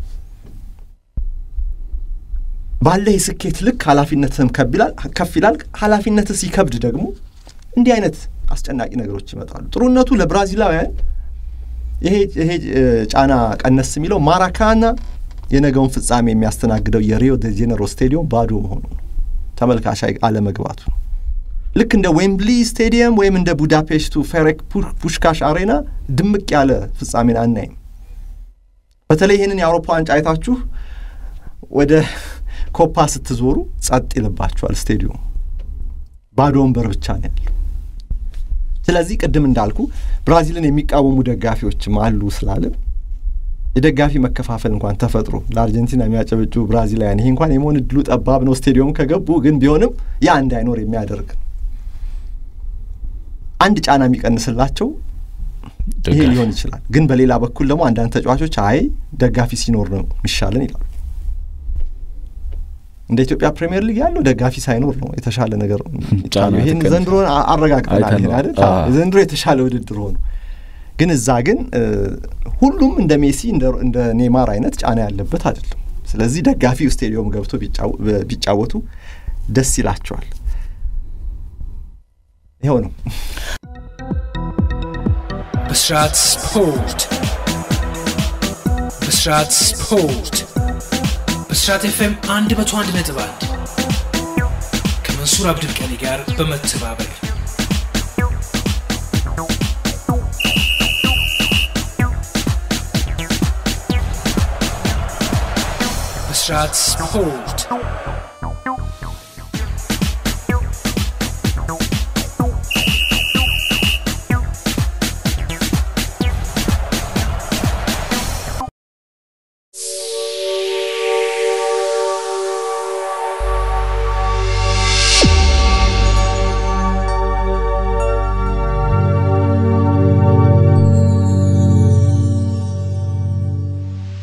ባለህ የስኬት ልክ ኃላፊነትህም ከፍ ይላል። ኃላፊነትህ ሲከብድ ደግሞ እንዲህ አይነት አስጨናቂ ነገሮች ይመጣሉ። ጥሩነቱ ለብራዚላውያን ይሄ ይሄ ጫና ቀነስ የሚለው ማራካና የነገውን ፍጻሜ የሚያስተናግደው የሪዮ ደ ጄኔሮ ስቴዲየም ባዶ መሆኑ ነው። ተመልካች አለመግባቱ ነው። ልክ እንደ ዌምብሊ ስቴዲየም ወይም እንደ ቡዳፔስቱ ፌሬክ ፑሽካሽ አሬና ድምቅ ያለ ፍጻሜን አናይም። በተለይ ይህንን የአውሮፓ ዋንጫ አይታችሁ ወደ ኮፓ ስትዞሩ ጸጥ ይልባችኋል። ስቴዲየሙ ባዶ ወንበር ብቻ ነው ያለው። ስለዚህ ቅድም እንዳልኩ ብራዚልን የሚቃወሙ ደጋፊዎችም አሉ ስላለን የደጋፊ መከፋፈል እንኳን ተፈጥሮ ለአርጀንቲና የሚያጨበጩ ብራዚላውያን ይሄ እንኳን የመሆን እድሉ ጠባብ ነው። ስቴዲየሙ ከገቡ ግን ቢሆንም ያ እንዳይኖር የሚያደርግ አንድ ጫና የሚቀንስላቸው ይሄ ሊሆን ይችላል። ግን በሌላ በኩል ደግሞ አንዳንድ ተጫዋቾች አይ ደጋፊ ሲኖር ነው የሚሻለን ይላሉ። እንደ ኢትዮጵያ ፕሪሚየር ሊግ ያለው ደጋፊ ሳይኖር ነው የተሻለ ነገር ይቻለው። ይህን ዘንድሮ አረጋግጠናል አይደል? ዘንድሮ የተሻለ ውድድር ሆኑ። ግን እዛ ግን ሁሉም እንደ ሜሲ እንደ ኔማር አይነት ጫና ያለበት አይደለም። ስለዚህ ደጋፊው ስቴዲየም ገብቶ ቢጫወቱ ደስ ይላቸዋል። ይኸው ነው። ብስራት ስፖርት ብስራት ስፖርት ብስራት ኤፍኤም አንድ መቶ አንድ ነጥብ አንድ ከመንሱር አብድልቀኒ ጋር በመተባበር ብስራት ስፖርት